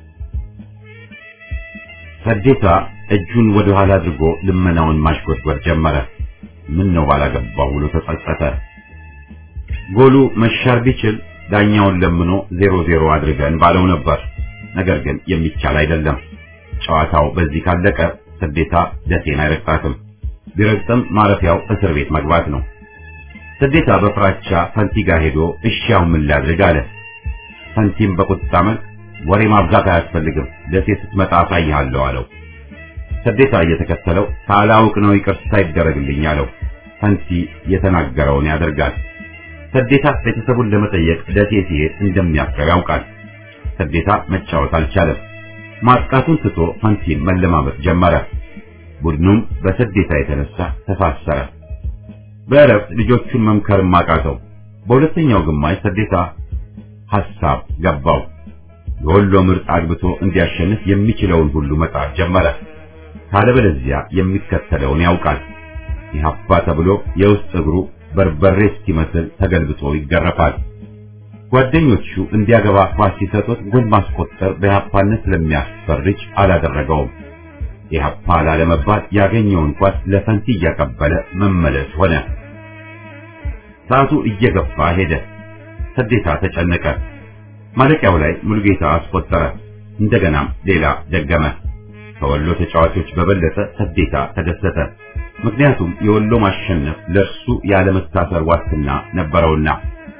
ሰዴታ እጁን ወደ ኋላ አድርጎ ልመናውን ማሽጎድጎድ ጀመረ። ምን ነው ባላገባው ብሎ ተጸጸተ። ጎሉ መሻር ቢችል ዳኛውን ለምኖ ዜሮ ዜሮ አድርገን ባለው ነበር። ነገር ግን የሚቻል አይደለም። ጨዋታው በዚህ ካለቀ ሰዴታ ደሴን አይረግጣትም። ቢረግጥም ማረፊያው እስር ቤት መግባት ነው። ሰዴታ በፍራቻ ፈንቲ ጋር ሄዶ እሺያው ምን ላድርግ አለ። ፈንቲም በቁጣ መልክ ወሬ ማብዛት አያስፈልግም፣ ደሴ ስትመጣ አሳይሃለሁ አለው። ሰዴታ እየተከተለው ሳላውቅ ነው ይቅርታ ይደረግልኝ አለው። ፈንቲ የተናገረውን ያደርጋል። ሰዴታ ቤተሰቡን ለመጠየቅ ደሴ ሲሄድ እንደሚያፍረው ያውቃል። ሰዴታ መጫወት አልቻለም። ማጥቃቱን ትቶ ፈንቲን መለማመጥ ጀመረ። ቡድኑም በሰዴታ የተነሳ ተሳሰረ። በእረፍት ልጆቹን መምከርም አቃተው። በሁለተኛው ግማሽ ሰዴታ ሐሳብ ገባው። የወሎ ምርጥ አግብቶ እንዲያሸንፍ የሚችለውን ሁሉ መጣር ጀመረ። ካለበለዚያ የሚከተለውን ያውቃል። ኢህአፓ ተብሎ የውስጥ እግሩ በርበሬ እስኪመስል ተገልብጦ ይገረፋል። ጓደኞቹ እንዲያገባ ኳስ ሲሰጡት ጎል ማስቆጠር በኢህአፓነት ስለሚያስፈርጅ አላደረገውም። ኢህአፓ ላለመባል ያገኘውን ኳስ ለፈንቲ እያቀበለ መመለስ ሆነ። ሰዓቱ እየገፋ ሄደ። ሰዴታ ተጨነቀ። ማለቂያው ላይ ሙሉጌታ አስቆጠረ። እንደገናም ሌላ ደገመ። ከወሎ ተጫዋቾች በበለጠ ሰዴታ ተደሰተ። ምክንያቱም የወሎ ማሸነፍ ለእርሱ ያለመታሰር ዋስትና ነበረውና።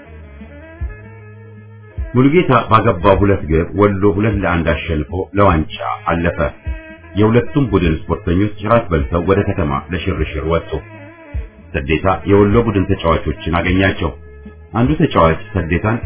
ሙሉጌታ ባገባው ሁለት ግብ ወሎ ሁለት ለአንድ አሸንፎ ለዋንጫ አለፈ። የሁለቱም ቡድን ስፖርተኞች ራት በልተው ወደ ከተማ ለሽርሽር ወጡ። ሰዴታ የወሎ ቡድን ተጫዋቾችን አገኛቸው። አንዱ ተጫዋች ሰዴታን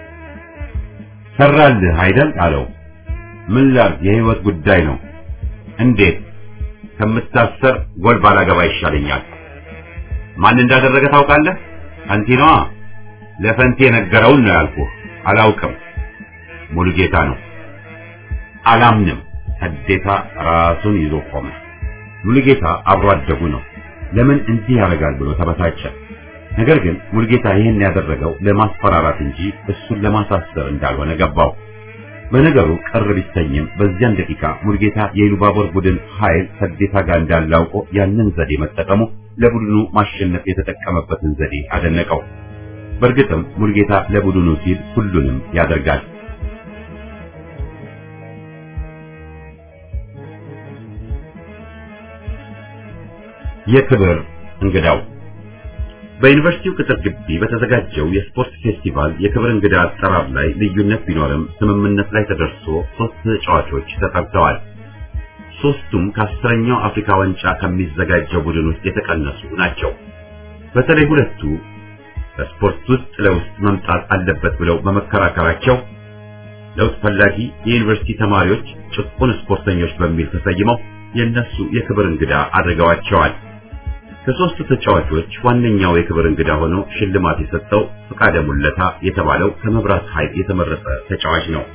ሰራልህ አይደል አለው። ምን ላድርግ የህይወት ጉዳይ ነው። እንዴት? ከምታሰር ጎል ባላገባ ይሻለኛል። ማን እንዳደረገ ታውቃለህ? ፈንቲ ነዋ። ለፈንቲ የነገረውን ነው ያልኩህ። አላውቅም። ሙሉጌታ ነው። አላምንም። ሰዴታ ራሱን ይዞ ቆመ። ሙሉጌታ አብሮ አደጉ ነው። ለምን እንዲህ ያደርጋል ብሎ ተበሳጨ። ነገር ግን ሙሉጌታ ይህን ያደረገው ለማስፈራራት እንጂ እሱን ለማሳሰር እንዳልሆነ ገባው። በነገሩ ቅር ቢሰኝም በዚያን ደቂቃ ሙሉጌታ የኢሉባቦር ቡድን ኃይል ሰዴታ ጋር እንዳለ አውቆ ያንን ዘዴ መጠቀሙ ለቡድኑ ማሸነፍ የተጠቀመበትን ዘዴ አደነቀው። በእርግጥም ሙሉጌታ ለቡድኑ ሲል ሁሉንም ያደርጋል። የክብር እንግዳው በዩኒቨርሲቲው ቅጥር ግቢ በተዘጋጀው የስፖርት ፌስቲቫል የክብር እንግዳ አጠራር ላይ ልዩነት ቢኖርም ስምምነት ላይ ተደርሶ ሶስት ተጫዋቾች ተጠርተዋል። ሶስቱም ከአስረኛው አፍሪካ ዋንጫ ከሚዘጋጀው ቡድን ውስጥ የተቀነሱ ናቸው። በተለይ ሁለቱ በስፖርት ውስጥ ለውስጥ መምጣት አለበት ብለው በመከራከራቸው ለውጥ ፈላጊ የዩኒቨርሲቲ ተማሪዎች ጭቁን ስፖርተኞች በሚል ተሰይመው የነሱ የክብር እንግዳ አድርገዋቸዋል። ከሶስቱ ተጫዋቾች ዋነኛው የክብር እንግዳ ሆኖ ሽልማት የሰጠው ፍቃደ ሙለታ የተባለው ከመብራት ኃይል የተመረጠ ተጫዋች ነው።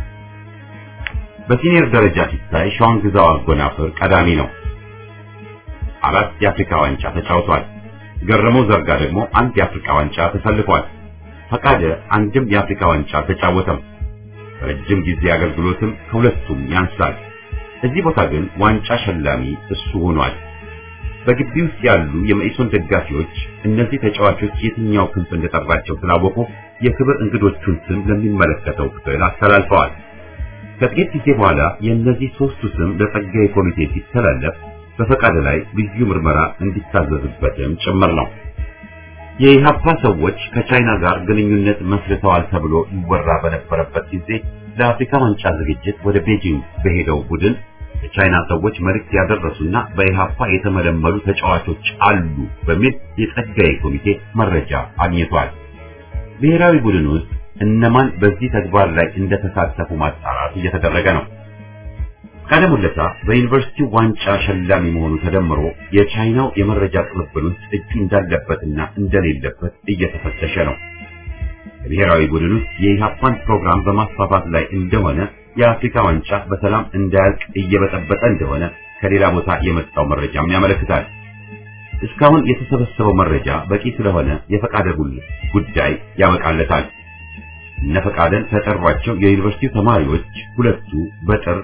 በሲኒየር ደረጃ ሲታይ ሸዋን ግዛው አጎናፍር ቀዳሚ ነው። አራት የአፍሪካ ዋንጫ ተጫውቷል። ገረመው ዘርጋ ደግሞ አንድ የአፍሪካ ዋንጫ ተሰልፏል። ፈቃደ አንድም የአፍሪካ ዋንጫ አልተጫወተም። ረጅም ጊዜ አገልግሎትም ከሁለቱም ያንሳል። እዚህ ቦታ ግን ዋንጫ ሸላሚ እሱ ሆኗል። በግቢ ውስጥ ያሉ የመኢሶን ደጋፊዎች እነዚህ ተጫዋቾች የትኛው ክንፍ እንደጠራቸው ስላወቁ የክብር እንግዶቹን ስም ለሚመለከተው ክፍል አስተላልፈዋል። ከጥቂት ጊዜ በኋላ የእነዚህ ሶስቱ ስም ለጸጋዬ ኮሚቴ ሲተላለፍ በፈቃደ ላይ ልዩ ምርመራ እንዲታዘዝበትም ጭምር ነው። የኢሃፓ ሰዎች ከቻይና ጋር ግንኙነት መስርተዋል ተብሎ ይወራ በነበረበት ጊዜ ለአፍሪካ ዋንጫ ዝግጅት ወደ ቤጂንግ በሄደው ቡድን የቻይና ሰዎች መልእክት ያደረሱና በኢሃፓ የተመለመሉ ተጫዋቾች አሉ በሚል የጸጋዬ ኮሚቴ መረጃ አግኝቷል። ብሔራዊ ቡድን ውስጥ እነማን በዚህ ተግባር ላይ እንደተሳተፉ ማጣራት እየተደረገ ነው። ፈቃደ ሙለታ በዩኒቨርሲቲው ዋንጫ ሸላሚ መሆኑ ተደምሮ የቻይናው የመረጃ ቅብብል ውስጥ እጁ እንዳለበትና እንደሌለበት እየተፈተሸ ነው። በብሔራዊ ቡድን ውስጥ የኢሃፓን ፕሮግራም በማስፋፋት ላይ እንደሆነ የአፍሪካ ዋንጫ በሰላም እንዳያልቅ እየበጠበጠ እንደሆነ ከሌላ ቦታ የመጣው መረጃም ያመለክታል። እስካሁን የተሰበሰበው መረጃ በቂ ስለሆነ የፈቃደ ጉዳይ ያበቃለታል። እነ ፈቃደን ከጠሯቸው የዩኒቨርሲቲው ተማሪዎች ሁለቱ በጥር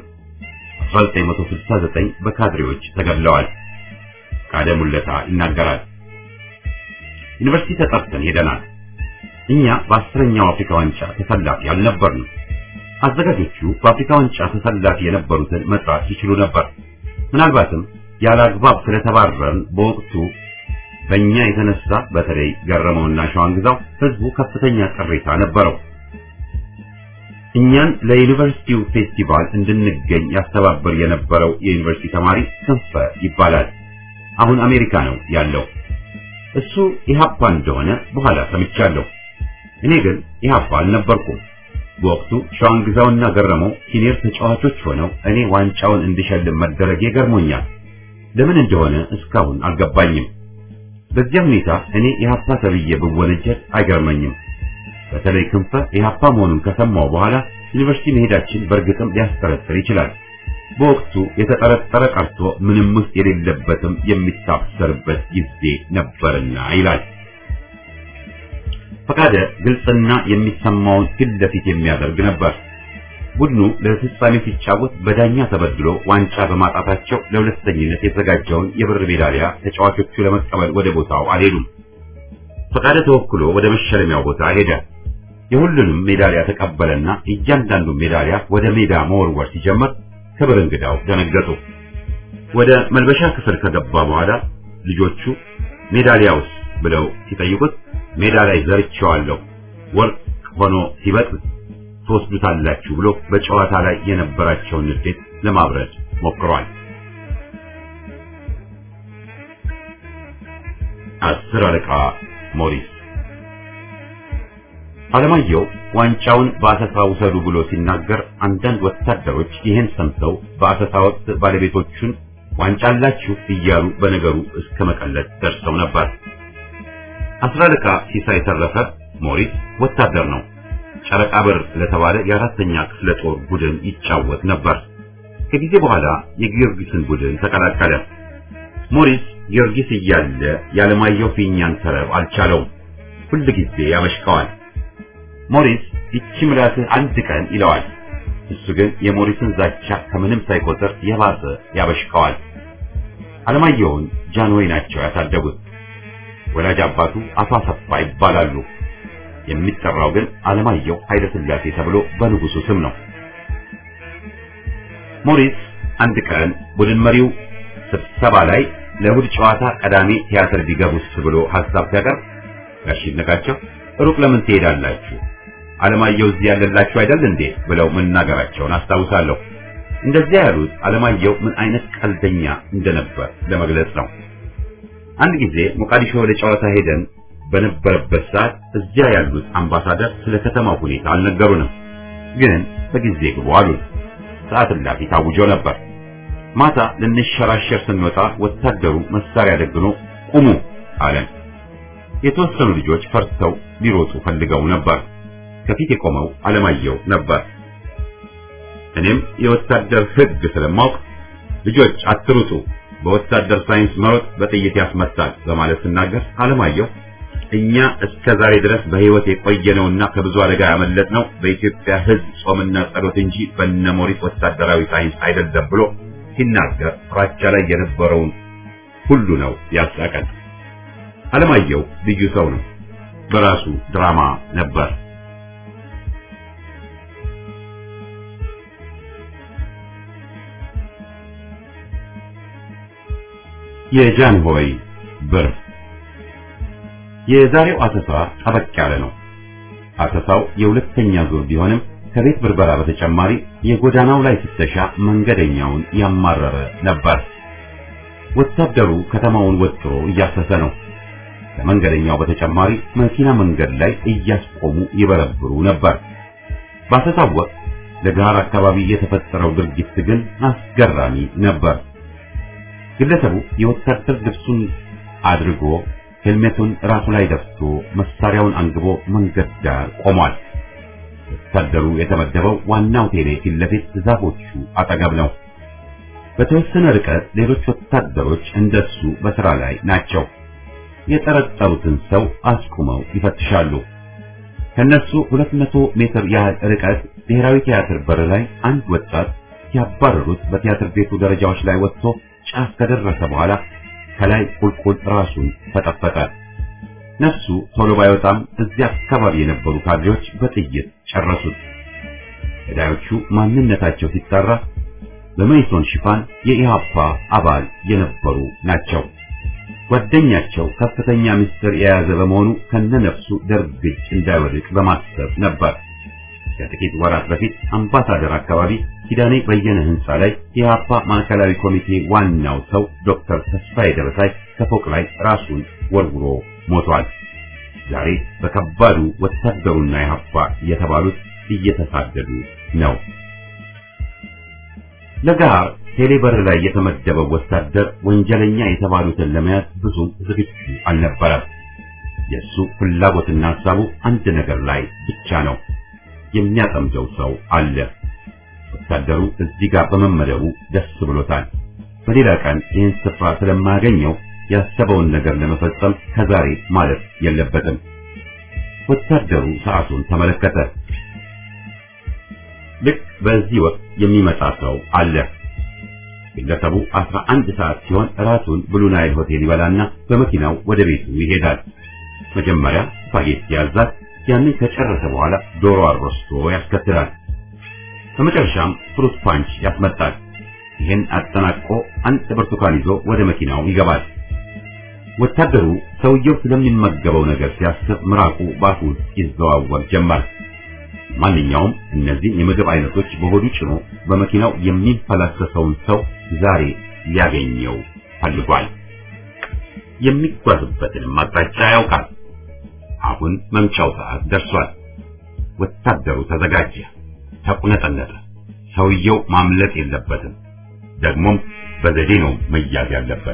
1969 በካድሬዎች ተገድለዋል። ፈቃደ ሙለታ ይናገራል። ዩኒቨርሲቲ ተጠርተን ሄደናል። እኛ በአስረኛው አፍሪካ ዋንጫ ተሰላፊ አልነበርንም። አዘጋጆቹ በአፍሪካ ዋንጫ ተሰላፊ የነበሩትን መጥራት ይችሉ ነበር። ምናልባትም ያለ አግባብ ስለተባረርን በወቅቱ በእኛ የተነሳ በተለይ ገረመውና ሸዋንግዛው ህዝቡ ከፍተኛ ቅሬታ ነበረው። እኛን ለዩኒቨርሲቲው ፌስቲቫል እንድንገኝ ያስተባበር የነበረው የዩኒቨርሲቲ ተማሪ ክንፈ ይባላል። አሁን አሜሪካ ነው ያለው። እሱ ኢህአፓ እንደሆነ በኋላ ሰምቻለሁ። እኔ ግን ኢህአፓ አልነበርኩም። በወቅቱ ሸዋንግዛውና ገረመው ሲኒየር ተጫዋቾች ሆነው እኔ ዋንጫውን እንድሸልም መደረጌ ገርሞኛል። ለምን እንደሆነ እስካሁን አልገባኝም። በዚያ ሁኔታ እኔ ኢህአፓ ተብዬ ብወነጀል አይገርመኝም። በተለይ ክንፈ ኢህአፓ መሆኑን ከሰማው በኋላ ዩኒቨርሲቲ መሄዳችን በእርግጥም ሊያስጠረጥር ይችላል። በወቅቱ የተጠረጠረ ቀርቶ ምንም ውስጥ የሌለበትም የሚታሰርበት ጊዜ ነበርና ይላል። ፈቃደ ግልጽና የሚሰማውን ፊት ለፊት የሚያደርግ ነበር። ቡድኑ ለፍጻሜ ሲጫወት በዳኛ ተበድሎ ዋንጫ በማጣታቸው ለሁለተኝነት የተዘጋጀውን የብር ሜዳሊያ ተጫዋቾቹ ለመቀበል ወደ ቦታው አልሄዱም። ፈቃደ ተወክሎ ወደ መሸለሚያው ቦታ ሄደ። የሁሉንም ሜዳሊያ ተቀበለና እያንዳንዱ ሜዳሊያ ወደ ሜዳ መወርወር ሲጀምር ክብር እንግዳው ደነገጡ። ወደ መልበሻ ክፍል ከገባ በኋላ ልጆቹ ሜዳሊያውስ ብለው ሲጠይቁት ሜዳ ላይ ዘርቼዋለሁ ወርቅ ሆኖ ሲበቅል ትወስዱታላችሁ ብሎ በጨዋታ ላይ የነበራቸውን ንዴት ለማብረድ ሞክሯል። አስር አለቃ ሞሪስ አለማየሁ ዋንጫውን በአሰሳ ውሰዱ ብሎ ሲናገር አንዳንድ ወታደሮች ይህን ሰምተው በአሰሳ ወቅት ባለቤቶቹን ዋንጫ አላችሁ እያሉ በነገሩ እስከ መቀለድ ደርሰው ነበር። አስር አለቃ ሲሳይ ተረፈ ሞሪስ ወታደር ነው። ጨረቃ በር ለተባለ የአራተኛ ክፍለ ጦር ቡድን ይጫወት ነበር። ከጊዜ በኋላ የጊዮርጊስን ቡድን ተቀላቀለ። ሞሪስ ጊዮርጊስ እያለ ያለማየሁ ፊኛን ተረብ አልቻለውም። ሁል ጊዜ ያበሽቀዋል። ሞሪስ ይቺ ምላስህ አንድ ቀን ይለዋል። እሱ ግን የሞሪስን ዛቻ ከምንም ሳይቆጥር የባሰ ያበሽቀዋል። አለማየሁን ጃንሆይ ናቸው ያሳደጉት። ወላጅ አባቱ አቶ አሰፋ ይባላሉ። የሚጠራው ግን አለማየሁ ኃይለ ሥላሴ ተብሎ በንጉሱ ስም ነው። ሞሪስ አንድ ቀን ቡድን መሪው ስብሰባ ላይ ለእሑድ ጨዋታ ቀዳሚ ቲያትር ቢገቡስ ብሎ ሐሳብ ሲያቀርብ ጋሽ ይድነቃቸው ሩቅ ለምን ትሄዳላችሁ? አለማየሁ እዚህ ያለላችሁ አይደል እንዴ ብለው መናገራቸውን አስታውሳለሁ። እንደዚያ ያሉት አለማየሁ ምን አይነት ቀልደኛ እንደነበር ለመግለጽ ነው። አንድ ጊዜ ሞቃዲሾ ወደ ጨዋታ ሄደን በነበረበት ሰዓት እዚያ ያሉት አምባሳደር ስለ ከተማው ሁኔታ አልነገሩንም። ግን በጊዜ ግቡ አሉን። ሰዓት እላፊ ታውጆ ነበር። ማታ ልንሸራሸር ስንወጣ ወታደሩ መሳሪያ ደግኖ ቁሙ አለን። የተወሰኑ ልጆች ፈርተው ሊሮጡ ፈልገው ነበር። ከፊት የቆመው አለማየሁ ነበር። እኔም የወታደር ሕግ ስለማውቅ ልጆች አትሩጡ፣ በወታደር ሳይንስ መሮጥ በጥይት ያስመታል በማለት ስናገር አለማየሁ እኛ እስከ ዛሬ ድረስ በሕይወት የቆየነውና ከብዙ አደጋ ያመለጥነው በኢትዮጵያ ሕዝብ ጾምና ጸሎት እንጂ በነሞሪስ ወታደራዊ ሳይንስ አይደለም ብሎ ሲናገር ፍራቻ ላይ የነበረውን ሁሉ ነው ያሳቀን። አለማየሁ ልዩ ሰው ነው። በራሱ ድራማ ነበር። የጃንሆይ ብር የዛሬው አሰሳ ጠበቅ ያለ ነው። አሰሳው የሁለተኛ ዙር ቢሆንም ከቤት ብርበራ በተጨማሪ የጎዳናው ላይ ፍተሻ መንገደኛውን ያማረረ ነበር። ወታደሩ ከተማውን ወጥሮ እያሰሰ ነው። ከመንገደኛው በተጨማሪ መኪና መንገድ ላይ እያስቆሙ ይበረብሩ ነበር። ባሰሳው ወቅት ለጋር አካባቢ የተፈጠረው ድርጊት ግን አስገራሚ ነበር። ግለሰቡ የወታደር ልብሱን አድርጎ ሄልሜቱን ራሱ ላይ ደፍቶ መሳሪያውን አንግቦ መንገድ ዳር ቆሟል። ወታደሩ የተመደበው ዋናው ቴሌ ፊት ለፊት ዛፎቹ አጠገብ ነው። በተወሰነ ርቀት ሌሎች ወታደሮች እንደሱ በስራ ላይ ናቸው። የጠረጠሩትን ሰው አስቁመው ይፈትሻሉ። ከነሱ 200 ሜትር ያህል ርቀት ብሔራዊ ቲያትር በር ላይ አንድ ወጣት ሲያባረሩት በቲያትር ቤቱ ደረጃዎች ላይ ወጥቶ ጫፍ ከደረሰ በኋላ ከላይ ቁልቁል ራሱን ፈጠፈጠ። ነፍሱ ቶሎ ባይወጣም እዚያ አካባቢ የነበሩ ካድሬዎች በጥይት ጨረሱት። ገዳዮቹ ማንነታቸው ሲጣራ በመይሶን ሽፋን የኢሃፓ አባል የነበሩ ናቸው። ጓደኛቸው ከፍተኛ ምስጢር የያዘ በመሆኑ ከነነፍሱ ደርግ እጅ እንዳይወድቅ በማሰብ ነበር። ከጥቂት ወራት በፊት አምባሳደር አካባቢ ኪዳኔ በየነ ህንፃ ላይ የኢሃፓ ማዕከላዊ ኮሚቴ ዋናው ሰው ዶክተር ተስፋዬ ደረሳይ ከፎቅ ላይ ራሱን ወርውሮ ሞቷል። ዛሬ በከባዱ ወታደሩና ኢሃፓ የተባሉት እየተሳደዱ ነው። ለጋር ቴሌበር ላይ የተመደበው ወታደር ወንጀለኛ የተባሉትን ለመያዝ ብዙም ዝግጁ አልነበረም። የእሱ ፍላጎትና ሀሳቡ አንድ ነገር ላይ ብቻ ነው። የሚያጠምደው ሰው አለ። ወታደሩ እዚህ ጋር በመመደቡ ደስ ብሎታል። በሌላ ቀን ይህን ስፍራ ስለማያገኘው ያሰበውን ነገር ለመፈጸም ከዛሬ ማለት የለበትም። ወታደሩ ሰዓቱን ተመለከተ። ልክ በዚህ ወቅት የሚመጣ ሰው አለ። ግለሰቡ አስራ አንድ ሰዓት ሲሆን እራቱን ብሉ ናይል ሆቴል ይበላና በመኪናው ወደ ቤቱ ይሄዳል። መጀመሪያ ስፓጌቲ ያዛል። ያንን ከጨረሰ በኋላ ዶሮ አሮስቶ ያስከትላል። በመጨረሻም ፍሩት ፓንች ያስመጣል። ይህን አጠናቆ አንድ ብርቱካን ይዞ ወደ መኪናው ይገባል። ወታደሩ ሰውየው ስለሚመገበው ነገር ሲያስብ ምራቁ ባፉ ይዘዋወር ጀመር። ማንኛውም እነዚህ የምግብ አይነቶች በሆዱ ጭኖ በመኪናው የሚፈላሰሰውን ሰው ዛሬ ሊያገኘው ፈልጓል። የሚጓዝበትንም አቅጣጫ ያውቃል። አሁን መምጫው ሰዓት ደርሷል። ወታደሩ ተዘጋጀ፣ ተቁነጠነጠ። ሰውየው ማምለጥ የለበትም። ደግሞም በዘዴ ነው መያዝ ያለበት።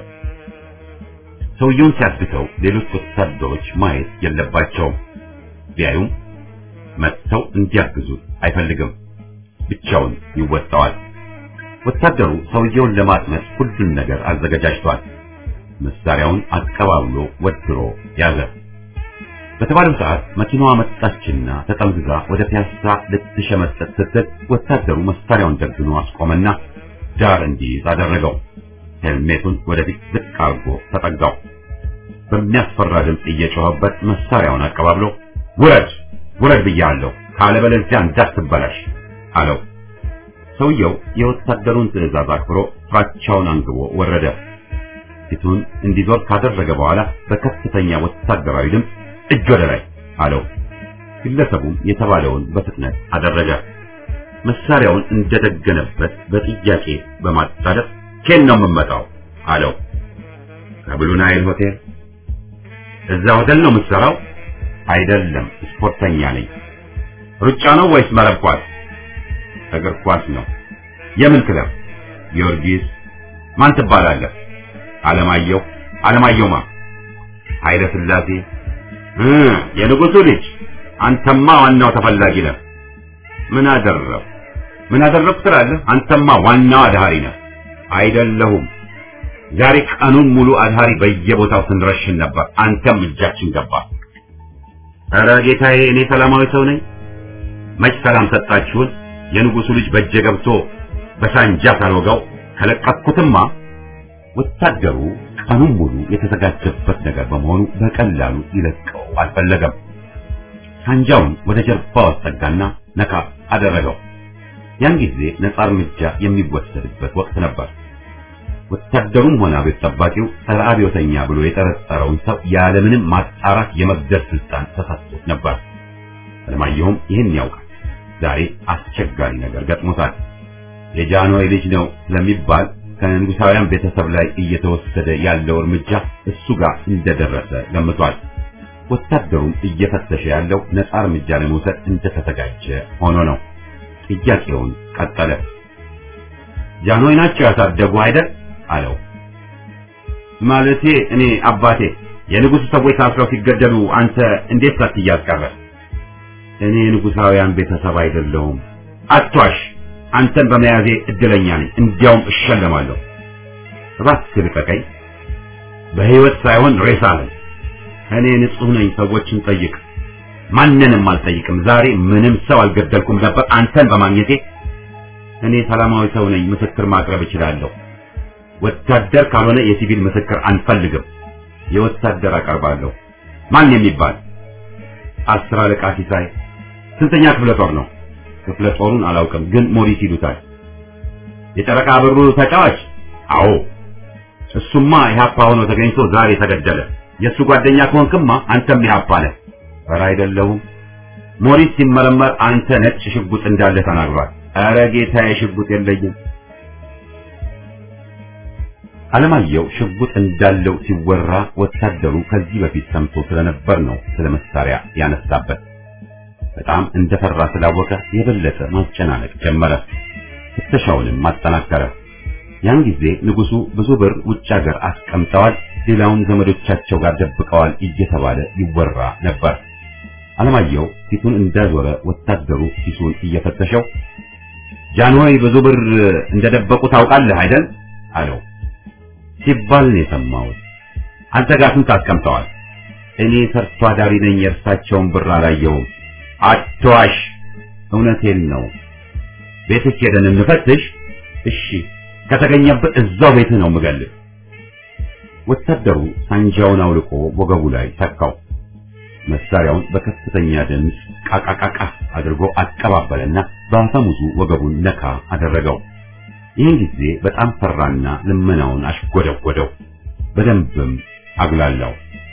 ሰውየውን ሲያስግተው ሌሎች ወታደሮች ማየት የለባቸውም። ቢያዩም መጥተው እንዲያግዙት አይፈልግም። ብቻውን ይወጣዋል። ወታደሩ ሰውየውን ለማጥመድ ሁሉን ነገር አዘገጃጅቷል። መሳሪያውን አቀባብሎ ወድሮ ያዘ። በተባለው ሰዓት መኪናዋ መጣችና ተጠምዝዛ ወደ ፒያሳ ልትሸመጠጥ ስትል ወታደሩ መሳሪያውን ደግኖ አስቆመና ዳር እንዲይዝ አደረገው። ሄልሜቱን ወደፊት ዝቅ አድርጎ ተጠጋው። በሚያስፈራ ድምፅ እየጮኸበት መሳሪያውን አቀባብሎ ውረድ ውረድ ብያለሁ፣ ካለበለዚያ እንዳትበላሽ አለው። ሰውየው የወታደሩን ትዕዛዝ አክብሮ ፍራቻውን አንግቦ ወረደ። ፊቱን እንዲዞር ካደረገ በኋላ በከፍተኛ ወታደራዊ ድምፅ እጅ ወደ ላይ አለው። ግለሰቡም የተባለውን በፍጥነት አደረገ። መሳሪያውን እንደደገነበት በጥያቄ በማጣደፍ ኬን ነው የምመጣው አለው። ከብሉ ናይል ሆቴል። እዛ ሆቴል ነው የምትሰራው? አይደለም፣ ስፖርተኛ ነኝ። ሩጫ ነው ወይስ መረብ ኳስ? እግር ኳስ ነው። የምን ክለብ? ጊዮርጊስ። ማን ትባላለህ? አለማየሁ። አለማየሁ ማ? ኃይለ ሥላሴ። እ የንጉሱ ልጅ። አንተማ ዋናው ተፈላጊ ነህ። ምን አደረው? ምን አደረኩ ትላለህ? አንተማ ዋናው አድሃሪ ነህ። አይደለሁም። ዛሬ ቀኑን ሙሉ አድሃሪ በየቦታው ስንረሽን ነበር። አንተም እጃችን ገባ። ኧረ ጌታዬ፣ እኔ ሰላማዊ ሰው ነኝ። መች ሰላም ሰጣችሁን? የንጉሱ ልጅ በእጄ ገብቶ በሳንጃ ሳልወጋው ከለቀኩትማ። ወታደሩ ቀኑን ሙሉ የተዘጋጀበት ነገር በመሆኑ በቀላሉ ይለቀው አልፈለገም። ሳንጃውን ወደ ጀርባው አስጠጋና ነካ አደረገው። ያን ጊዜ ነጻ እርምጃ የሚወሰድበት ወቅት ነበር። ወታደሩም ሆነ ቤት ጠባቂው ጸረ አብዮተኛ ብሎ የጠረጠረውን ሰው ያለምንም ማጣራት የመግደል ስልጣን ተሰጥቶት ነበር። አለማየሁም ይህን ያውቃል። ዛሬ አስቸጋሪ ነገር ገጥሞታል። የጃንሆይ ልጅ ነው ስለሚባል ከንጉሳውያን ቤተሰብ ላይ እየተወሰደ ያለው እርምጃ እሱ ጋር እንደደረሰ ገምቷል። ወታደሩም እየፈተሸ ያለው ነጻ እርምጃ ለመውሰድ እንደተዘጋጀ ሆኖ ነው። ጥያቄውን ቀጠለ። ጃንሆይ ናቸው ያሳደጉ አይደል? አለው። ማለቴ እኔ አባቴ የንጉሱ ሰዎች ታስረው ሲገደሉ አንተ እንዴት ሳትያዝ ቀረ? እኔ ንጉሳውያን ቤተሰብ አይደለሁም። አትዋሽ። አንተን በመያዜ እድለኛ ነኝ። እንዲያውም እሸለማለሁ። እባክህ ልቀቀኝ። በሕይወት ሳይሆን ሬሳ ነኝ። እኔ ንጹሕ ነኝ። ሰዎችን ጠይቅ። ማንንም አልጠይቅም። ዛሬ ምንም ሰው አልገደልኩም ነበር አንተን በማግኘቴ። እኔ ሰላማዊ ሰው ነኝ። ምስክር ማቅረብ እችላለሁ። ወታደር ካልሆነ የሲቪል ምስክር አንፈልግም። የወታደር አቀርባለሁ። ማን የሚባል አስር አለቃ ሲሳይ ስንተኛ ክፍለ ጦር ነው ክፍለ ጦሩን አላውቅም ግን ሞሪስ ይሉታል የጨረቃ ብሩ ተጫዋች አዎ እሱማ ኢህአፓ ሆኖ ተገኝቶ ዛሬ ተገደለ የእሱ ጓደኛ ከሆንክማ አንተም ኢህአፓ ነህ ኧረ አይደለሁም ሞሪስ ሲመረመር አንተ ነጭ ሽጉጥ እንዳለ ተናግሯል ኧረ ጌታዬ ሽጉጥ የለኝም አለማየሁ ሽጉጥ እንዳለው ሲወራ ወታደሩ ከዚህ በፊት ሰምቶ ስለነበር ነው ስለ መሳሪያ ያነሳበት በጣም እንደፈራ ስላወቀ የበለጠ ማጨናነቅ ጀመረ ፍተሻውንም ማጠናከረ ያን ጊዜ ንጉሱ ብዙ ብር ውጭ ሀገር አስቀምጠዋል ሌላውን ዘመዶቻቸው ጋር ደብቀዋል እየተባለ ይወራ ነበር አለማየሁ ፊቱን እንዳዞረ ወታደሩ ኪሱን እየፈተሸው ጃንሆይ ብዙ ብር እንደደበቁ ታውቃለህ አይደል አለው ሲባል ነው የሰማሁት አንተ ጋር ስንት አስቀምጠዋል እኔ ሰርቶ አዳሪ ነኝ የእርሳቸውን ብር አላየሁም አትዋሽ እውነቴን ነው ቤትህ ሄደን እንፈትሽ እሺ ከተገኘበት እዛው ቤትህ ነው የምገልህ ወታደሩ ሳንጃውን አውልቆ ወገቡ ላይ ተካው መሳሪያውን በከፍተኛ ድምፅ ቃቃቃቃ አድርጎ አቀባበለና በአፈሙዙ ወገቡን ነካ አደረገው ይህን ጊዜ በጣም ፈራና ልመናውን አሽጎደጎደው በደንብም አጉላላው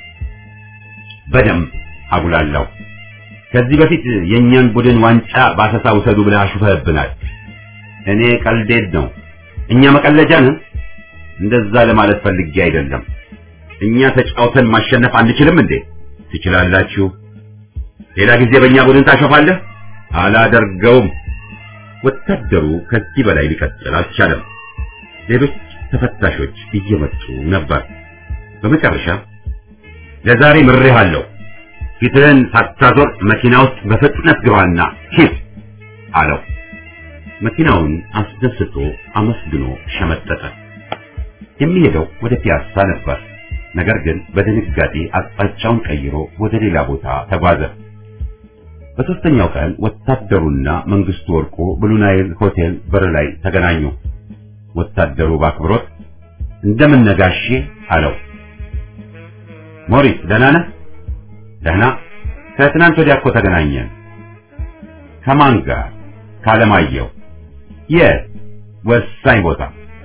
በደንብ አጉላላው ከዚህ በፊት የእኛን ቡድን ዋንጫ ባሰሳ ውሰዱ ብለህ አሹፈህብናል እኔ ቀልዴድ ነው እኛ መቀለጃ ነን እንደዛ ለማለት ፈልጌ አይደለም እኛ ተጫውተን ማሸነፍ አንችልም እንዴ ትችላላችሁ ሌላ ጊዜ በእኛ ቡድን ታሾፋለህ አላደርገውም ወታደሩ ከዚህ በላይ ሊቀጥል አልቻለም ሌሎች ተፈታሾች እየመጡ ነበር በመጨረሻ ለዛሬ ምሬሃለሁ ፊትህን ሳታዞር መኪና ውስጥ በፍጥነት ግባና ሂድ አለው መኪናውን አስደስቶ አመስግኖ ሸመጠጠ የሚሄደው ወደ ፒያሳ ነበር ነገር ግን በድንጋጤ አቅጣጫውን ቀይሮ ወደ ሌላ ቦታ ተጓዘ በሶስተኛው ቀን ወታደሩና መንግስቱ ወርቁ ብሉናይል ሆቴል በር ላይ ተገናኙ ወታደሩ ባክብሮት እንደምን ነጋሼ አለው ሞሪስ ደህና ነህ ደህና ከትናንት ወዲያ እኮ ተገናኘን ከማን ጋር ካለማየሁ የት ወሳኝ ቦታ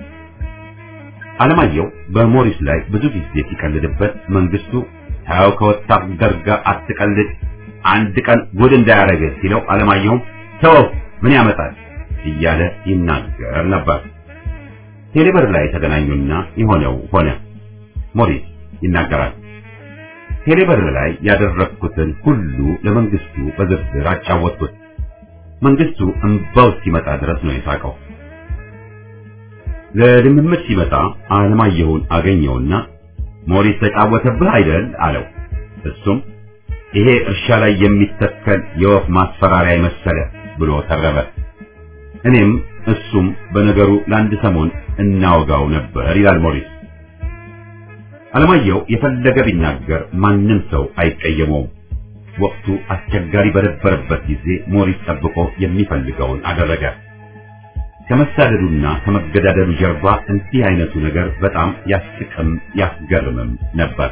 አለማየሁ በሞሪስ ላይ ብዙ ጊዜ ሲቀልድበት መንግስቱ ታው ከወታደር ጋር አትቀልድ አንድ ቀን ጉድ እንዳያረግህ ሲለው አለማየሁም ተወው ምን ያመጣል እያለ ይናገር ነበር ቴሌብር ላይ ተገናኙና የሆነው ሆነ ሞሪስ ይናገራል ቴሌብር ላይ ያደረግኩትን ሁሉ ለመንግስቱ በዝርዝር አጫወትኩት መንግስቱ እንባው እስኪመጣ ድረስ ነው የሳቀው ለልምምድ ሲመጣ አለማየሁን አገኘውና ሞሪስ ተጫወተብህ አይደል አለው እሱም ይሄ እርሻ ላይ የሚተከል የወፍ ማስፈራሪያ መሰለ ብሎ ተረበ እኔም እሱም በነገሩ ለአንድ ሰሞን እናወጋው ነበር ይላል ሞሪስ አለማየሁ የፈለገ ቢናገር ማንም ሰው አይቀየመውም ወቅቱ አስቸጋሪ በነበረበት ጊዜ ሞሪስ ጠብቆ የሚፈልገውን አደረገ ከመሳደዱና ከመገዳደሉ ጀርባ እንዲህ አይነቱ ነገር በጣም ያስቅም ያስገርምም ነበር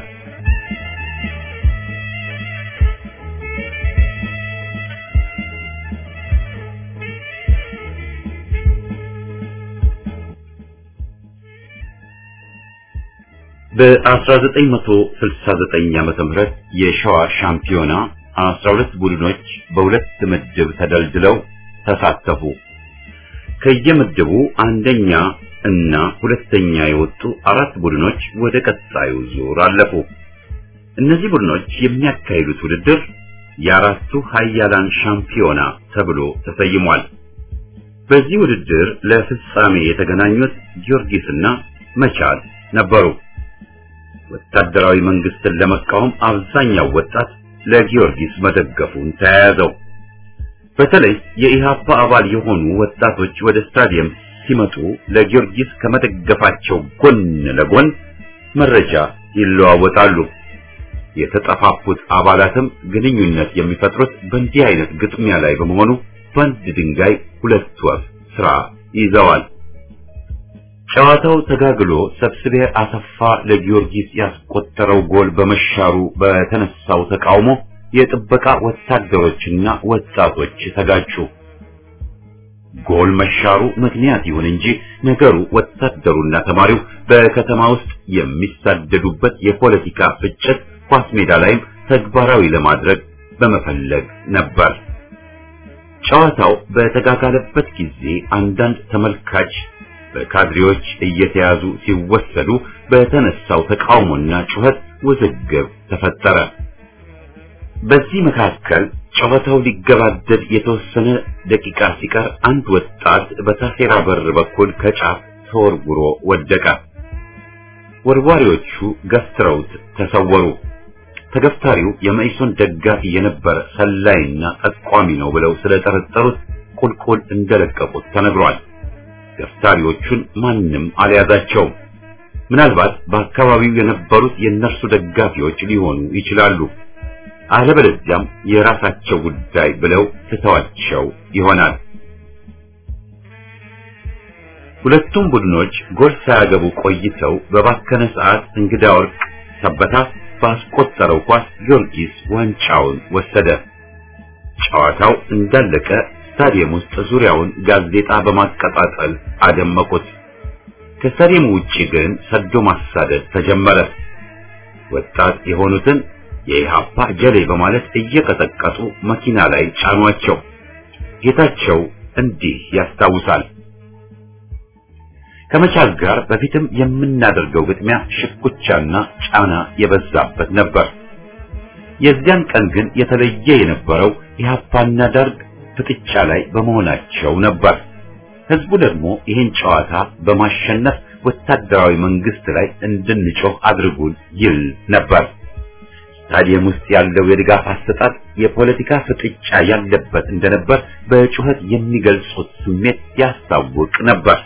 በ1969 ዓመተ ምህረት የሸዋ ሻምፒዮና 12 ቡድኖች በሁለት ምድብ ተደልድለው ተሳተፉ። ከየምድቡ አንደኛ እና ሁለተኛ የወጡ አራት ቡድኖች ወደ ቀጣዩ ዙር አለፉ። እነዚህ ቡድኖች የሚያካሂዱት ውድድር የአራቱ ሀያላን ሻምፒዮና ተብሎ ተሰይሟል። በዚህ ውድድር ለፍጻሜ የተገናኙት ጊዮርጊስና መቻል ነበሩ። ወታደራዊ መንግስትን ለመቃወም አብዛኛው ወጣት ለጊዮርጊስ መደገፉን ተያያዘው። በተለይ የኢሃፓ አባል የሆኑ ወጣቶች ወደ ስታዲየም ሲመጡ ለጊዮርጊስ ከመደገፋቸው ጎን ለጎን መረጃ ይለዋወጣሉ። የተጠፋፉት አባላትም ግንኙነት የሚፈጥሩት በእንዲህ አይነት ግጥሚያ ላይ በመሆኑ በአንድ ድንጋይ ሁለት ወፍ ስራ ይዘዋል። ጨዋታው ተጋግሎ ሰብስቤ አሰፋ ለጊዮርጊስ ያስቆጠረው ጎል በመሻሩ በተነሳው ተቃውሞ የጥበቃ ወታደሮችና ወጣቶች ተጋጩ። ጎል መሻሩ ምክንያት ይሁን እንጂ ነገሩ ወታደሩና ተማሪው በከተማ ውስጥ የሚሳደዱበት የፖለቲካ ፍጭት ኳስ ሜዳ ላይም ተግባራዊ ለማድረግ በመፈለግ ነበር። ጨዋታው በተጋጋለበት ጊዜ አንዳንድ ተመልካች በካድሬዎች እየተያዙ ሲወሰዱ በተነሳው ተቃውሞና ጩኸት ውዝግብ ተፈጠረ። በዚህ መካከል ጨዋታው ሊገባደድ የተወሰነ ደቂቃ ሲቀር አንድ ወጣት በታሴራ በር በኩል ከጫፍ ተወርውሮ ወደቀ። ወርዋሪዎቹ ገፍትረውት ተሰወሩ። ተገፍታሪው የመኢሶን ደጋፊ የነበረ ሰላይና ጠቋሚ ነው ብለው ስለጠረጠሩት ቁልቁል እንደለቀቁት ተነግሯል። ገፍታሪዎቹን ማንም አልያዛቸውም። ምናልባት በአካባቢው የነበሩት የእነርሱ ደጋፊዎች ሊሆኑ ይችላሉ። አለበለዚያም የራሳቸው ጉዳይ ብለው ትተዋቸው ይሆናል። ሁለቱም ቡድኖች ጎል ሳያገቡ ቆይተው በባከነ ሰዓት እንግዳ ወርቅ ሰበታ ባስቆጠረው ኳስ ጊዮርጊስ ዋንጫውን ወሰደ። ጨዋታው እንዳለቀ ስታዲየም ውስጥ ዙሪያውን ጋዜጣ በማቀጣጠል አደመቁት። ከስታዲየሙ ውጪ ግን ሰዶ ማሳደድ ተጀመረ። ወጣት የሆኑትን የኢሃፓ ጀሌ በማለት እየቀጠቀጡ መኪና ላይ ጫኗቸው። ጌታቸው እንዲህ ያስታውሳል። ከመቻል ጋር በፊትም የምናደርገው ግጥሚያ ሽኩቻና ጫና የበዛበት ነበር። የዚያን ቀን ግን የተለየ የነበረው ኢሃፓና ደርግ ፍጥጫ ላይ በመሆናቸው ነበር። ህዝቡ ደግሞ ይህን ጨዋታ በማሸነፍ ወታደራዊ መንግስት ላይ እንድንጮህ አድርጉን ይል ነበር። ስታዲየም ውስጥ ያለው የድጋፍ አሰጣጥ የፖለቲካ ፍጥጫ ያለበት እንደነበር በጩኸት የሚገልጹት ስሜት ያስታውቅ ነበር።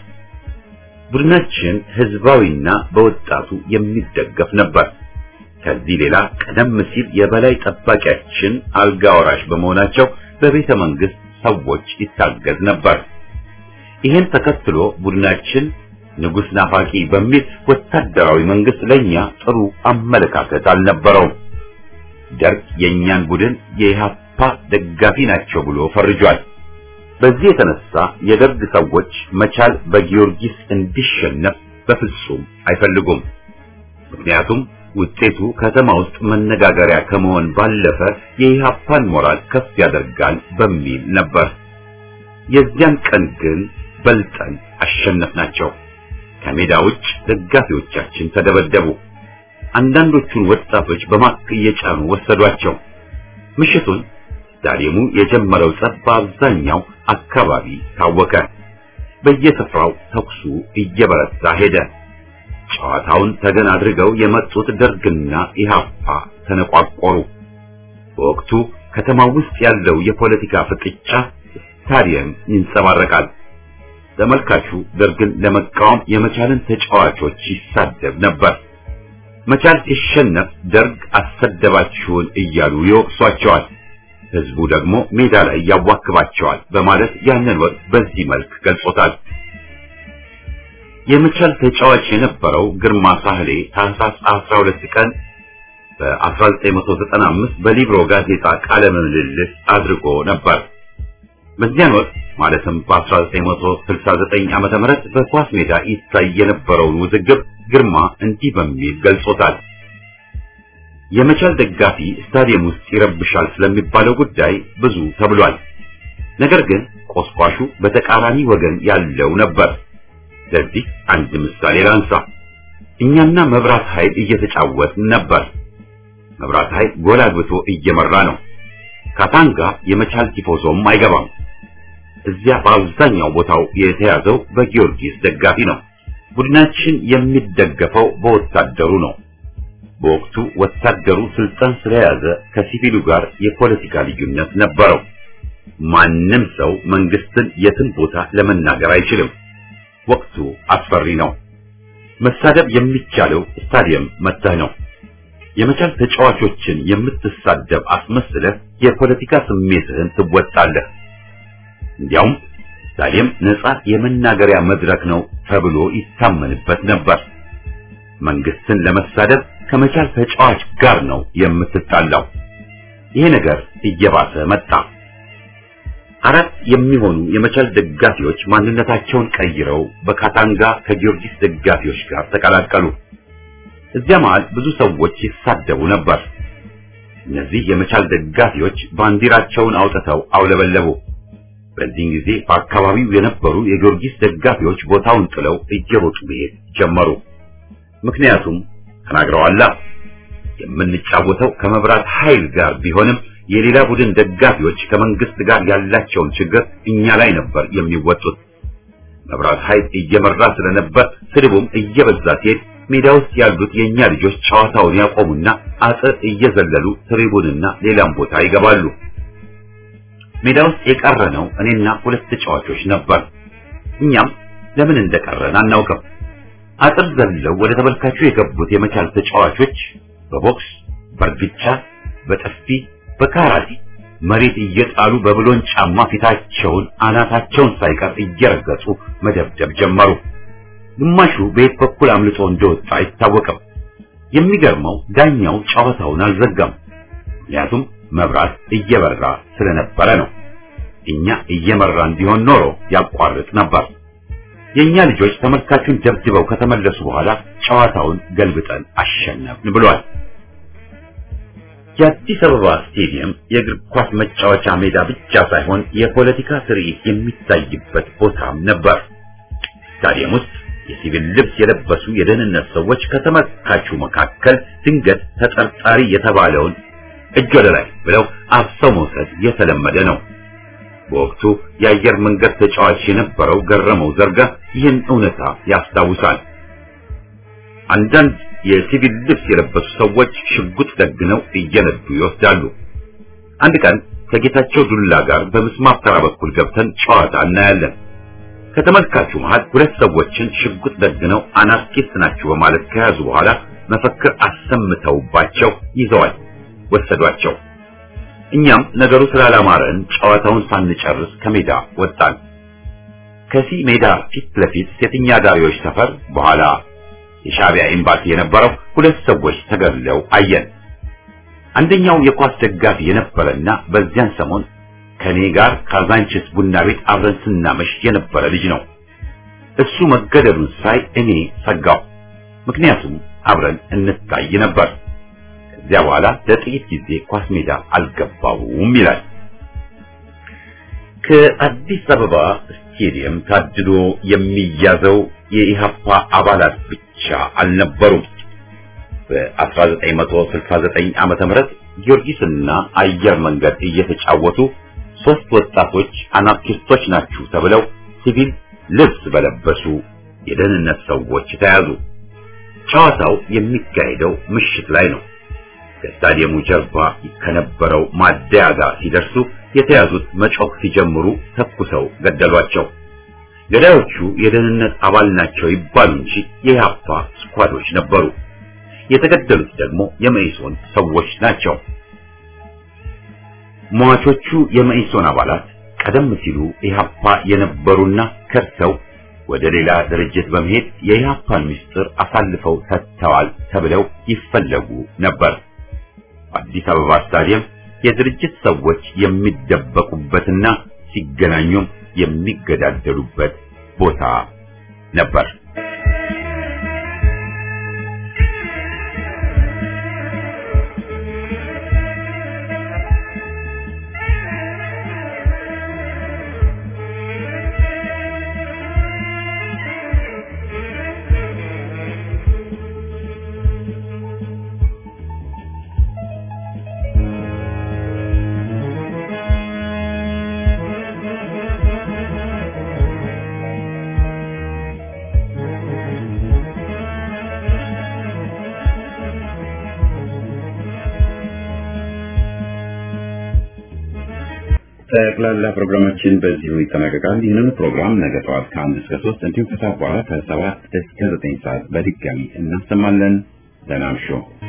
ቡድናችን ህዝባዊና በወጣቱ የሚደገፍ ነበር። ከዚህ ሌላ ቀደም ሲል የበላይ ጠባቂያችን አልጋ ወራሽ በመሆናቸው በቤተ መንግስት ሰዎች ይታገዝ ነበር። ይህን ተከትሎ ቡድናችን ንጉስ ናፋቂ በሚል ወታደራዊ መንግስት ለኛ ጥሩ አመለካከት አልነበረውም። ደርግ የኛን ቡድን የኢሃፓ ደጋፊ ናቸው ብሎ ፈርጇል። በዚህ የተነሳ የደርግ ሰዎች መቻል በጊዮርጊስ እንዲሸነፍ በፍጹም አይፈልጉም። ምክንያቱም ውጤቱ ከተማ ውስጥ መነጋገሪያ ከመሆን ባለፈ የኢሃፓን ሞራል ከፍ ያደርጋል በሚል ነበር። የዚያን ቀን ግን በልጠን አሸነፍናቸው። ከሜዳ ውጭ ደጋፊዎቻችን ተደበደቡ። አንዳንዶቹን ወጣቶች በማክ እየጫኑ ወሰዷቸው። ምሽቱን ስታዲየሙ የጀመረው ጸብ በአብዛኛው አካባቢ ታወቀ። በየስፍራው ተኩሱ እየበረታ ሄደ። ጨዋታውን ተገን አድርገው የመጡት ደርግና ኢሃፓ ተነቋቆሩ። በወቅቱ ከተማው ውስጥ ያለው የፖለቲካ ፍጥጫ ስታዲየም ይንጸባረቃል። ተመልካቹ ደርግን ለመቃወም የመቻልን ተጫዋቾች ይሳደብ ነበር። መቻል ሲሸነፍ ደርግ አሰደባችሁን እያሉ ይወቅሷቸዋል። ህዝቡ ደግሞ ሜዳ ላይ ያዋክባቸዋል በማለት ያንን ወቅት በዚህ መልክ ገልጾታል። የመቻል ተጫዋች የነበረው ግርማ ሳህሌ ታህሳስ 12 ቀን በ1995 በሊብሮ ጋዜጣ ቃለ ምልልስ አድርጎ ነበር። በዚያን ወቅት ማለትም በ1969 ዓመተ ምህረት በኳስ ሜዳ ይታይ የነበረውን ውዝግብ ግርማ እንዲህ በሚል ገልጾታል። የመቻል ደጋፊ ስታዲየም ውስጥ ይረብሻል ስለሚባለው ጉዳይ ብዙ ተብሏል። ነገር ግን ቆስቋሹ በተቃራኒ ወገን ያለው ነበር። ለዚህ አንድ ምሳሌ ላንሳ። እኛና መብራት ኃይል እየተጫወትን ነበር። መብራት ኃይል ጎል አግብቶ እየመራ ነው። ካታንጋ የመቻል ቲፎዞም አይገባም። እዚያ በአብዛኛው ቦታው የተያዘው በጊዮርጊስ ደጋፊ ነው። ቡድናችን የሚደገፈው በወታደሩ ነው። በወቅቱ ወታደሩ ስልጣን ስለያዘ ከሲቪሉ ጋር የፖለቲካ ልዩነት ነበረው። ማንም ሰው መንግስትን የትን ቦታ ለመናገር አይችልም። ወቅቱ አስፈሪ ነው። መሳደብ የሚቻለው ስታዲየም መተህ ነው። የመቻል ተጫዋቾችን የምትሳደብ አስመስለህ የፖለቲካ ስሜትህን ትወጣለህ። እንዲያውም ስታዲየም ነፃ የመናገሪያ መድረክ ነው ተብሎ ይታመንበት ነበር። መንግስትን ለመሳደብ ከመቻል ተጫዋች ጋር ነው የምትጣላው። ይሄ ነገር እየባሰ መጣ። አራት የሚሆኑ የመቻል ደጋፊዎች ማንነታቸውን ቀይረው በካታንጋ ከጊዮርጊስ ደጋፊዎች ጋር ተቀላቀሉ። እዚያ መሃል ብዙ ሰዎች ይሳደቡ ነበር። እነዚህ የመቻል ደጋፊዎች ባንዲራቸውን አውጥተው አውለበለቡ። በዚህ ጊዜ በአካባቢው የነበሩ የጊዮርጊስ ደጋፊዎች ቦታውን ጥለው እየሮጡ መሄድ ጀመሩ። ምክንያቱም ተናግረዋላ የምንጫወተው ከመብራት ኃይል ጋር ቢሆንም የሌላ ቡድን ደጋፊዎች ከመንግስት ጋር ያላቸውን ችግር እኛ ላይ ነበር የሚወጡት። መብራት ኃይል እየመራ ስለነበር ስድቡም እየበዛ ሲሄድ ሜዳ ውስጥ ያሉት የኛ ልጆች ጨዋታውን ያቆሙና አጥር እየዘለሉ ትሪቡንና ሌላም ቦታ ይገባሉ። ሜዳ ውስጥ የቀረነው እኔና ሁለት ተጫዋቾች ነበር። እኛም ለምን እንደቀረን አናውቅም። አጥር ዘለው ወደ ተመልካቹ የገቡት የመቻል ተጫዋቾች በቦክስ፣ በእርግጫ፣ በጥፊ፣ በካራቴ መሬት እየጣሉ በብሎን ጫማ ፊታቸውን አናታቸውን ሳይቀር እየረገጡ መደብደብ ጀመሩ። ግማሹ በየት በኩል አምልጦ እንደወጣ አይታወቅም። የሚገርመው ዳኛው ጨዋታውን አልዘጋም። ምክንያቱም መብራት እየበራ ስለነበረ ነው። እኛ እየመራን ቢሆን ኖሮ ያቋርጥ ነበር። የኛ ልጆች ተመልካቹን ደብድበው ከተመለሱ በኋላ ጨዋታውን ገልብጠን አሸነፍን ብሏል። የአዲስ አበባ ስቴዲየም የእግር ኳስ መጫወቻ ሜዳ ብቻ ሳይሆን የፖለቲካ ትርኢት የሚታይበት ቦታም ነበር። ስታዲየም ውስጥ የሲቪል ልብስ የለበሱ የደህንነት ሰዎች ከተመልካቹ መካከል ድንገት ተጠርጣሪ የተባለውን እጅ ወደ ላይ ብለው አፍሰው መውሰድ የተለመደ ነው። በወቅቱ የአየር መንገድ ተጫዋች የነበረው ገረመው ዘርጋ ይህን እውነታ ያስታውሳል። አንዳንድ የሲቪል ልብስ የለበሱ ሰዎች ሽጉጥ ደግነው እየነዱ ይወስዳሉ። አንድ ቀን ከጌታቸው ዱላ ጋር በምስማር ተራ በኩል ገብተን ጨዋታ እናያለን። ከተመልካቹ መሃል ሁለት ሰዎችን ሽጉጥ ደግነው አናርኪስት ናቸው በማለት ከያዙ በኋላ መፈክር አሰምተውባቸው ይዘዋል ወሰዷቸው። እኛም ነገሩ ስላላማረን ጨዋታውን ሳንጨርስ ከሜዳ ወጣን። ከዚህ ሜዳ ፊት ለፊት ሴተኛ ዳሪዎች ሰፈር በኋላ የሻዕቢያ ኤምባሲ የነበረው ሁለት ሰዎች ተገድለው አየን። አንደኛው የኳስ ደጋፊ የነበረና በዚያን ሰሞን ከኔ ጋር ካዛንችስ ቡና ቤት አብረን ስናመሽ የነበረ ልጅ ነው። እሱ መገደሉን ሳይ እኔ ሰጋው። ምክንያቱም አብረን እንታይ ነበር። ከዚያ በኋላ ለጥቂት ጊዜ ኳስ ሜዳ አልገባውም ይላል። ከአዲስ አበባ ስቴዲየም ታድሎ የሚያዘው የኢሃፓ አባላት ብቻ አልነበሩም። በ1969 ዓመተ ምህረት ጊዮርጊስና አየር መንገድ እየተጫወቱ ሶስት ወጣቶች አናርኪስቶች ናችሁ ተብለው ሲቪል ልብስ በለበሱ የደህንነት ሰዎች ተያዙ። ጨዋታው የሚካሄደው ምሽት ላይ ነው። ከስታዲየሙ ጀርባ ከነበረው ማደያ ጋር ሲደርሱ የተያዙት መጮህ ሲጀምሩ ተኩሰው ገደሏቸው። ገዳዮቹ የደህንነት አባል ናቸው ይባሉ እንጂ የኢህአፓ ስኳዶች ነበሩ። የተገደሉት ደግሞ የመኢሶን ሰዎች ናቸው። ሟቾቹ የመኢሶን አባላት ቀደም ሲሉ ኢህአፓ የነበሩና ከርተው ወደ ሌላ ድርጅት በመሄድ የኢህአፓን ምስጢር አሳልፈው ሰጥተዋል ተብለው ይፈለጉ ነበር። አዲስ አበባ ስታዲየም የድርጅት ሰዎች የሚደበቁበትና ሲገናኙም የሚገዳደሉበት ቦታ ነበር። ጠቅላላ ፕሮግራማችን በዚሁ ይጠናቀቃል። ይህንን ፕሮግራም ነገ ጠዋት ከአንድ እስከ ሶስት እንዲሁም ከሰዓት በኋላ ከሰባት እስከ ዘጠኝ ሰዓት በድጋሚ እናሰማለን። ደህና እምሹ።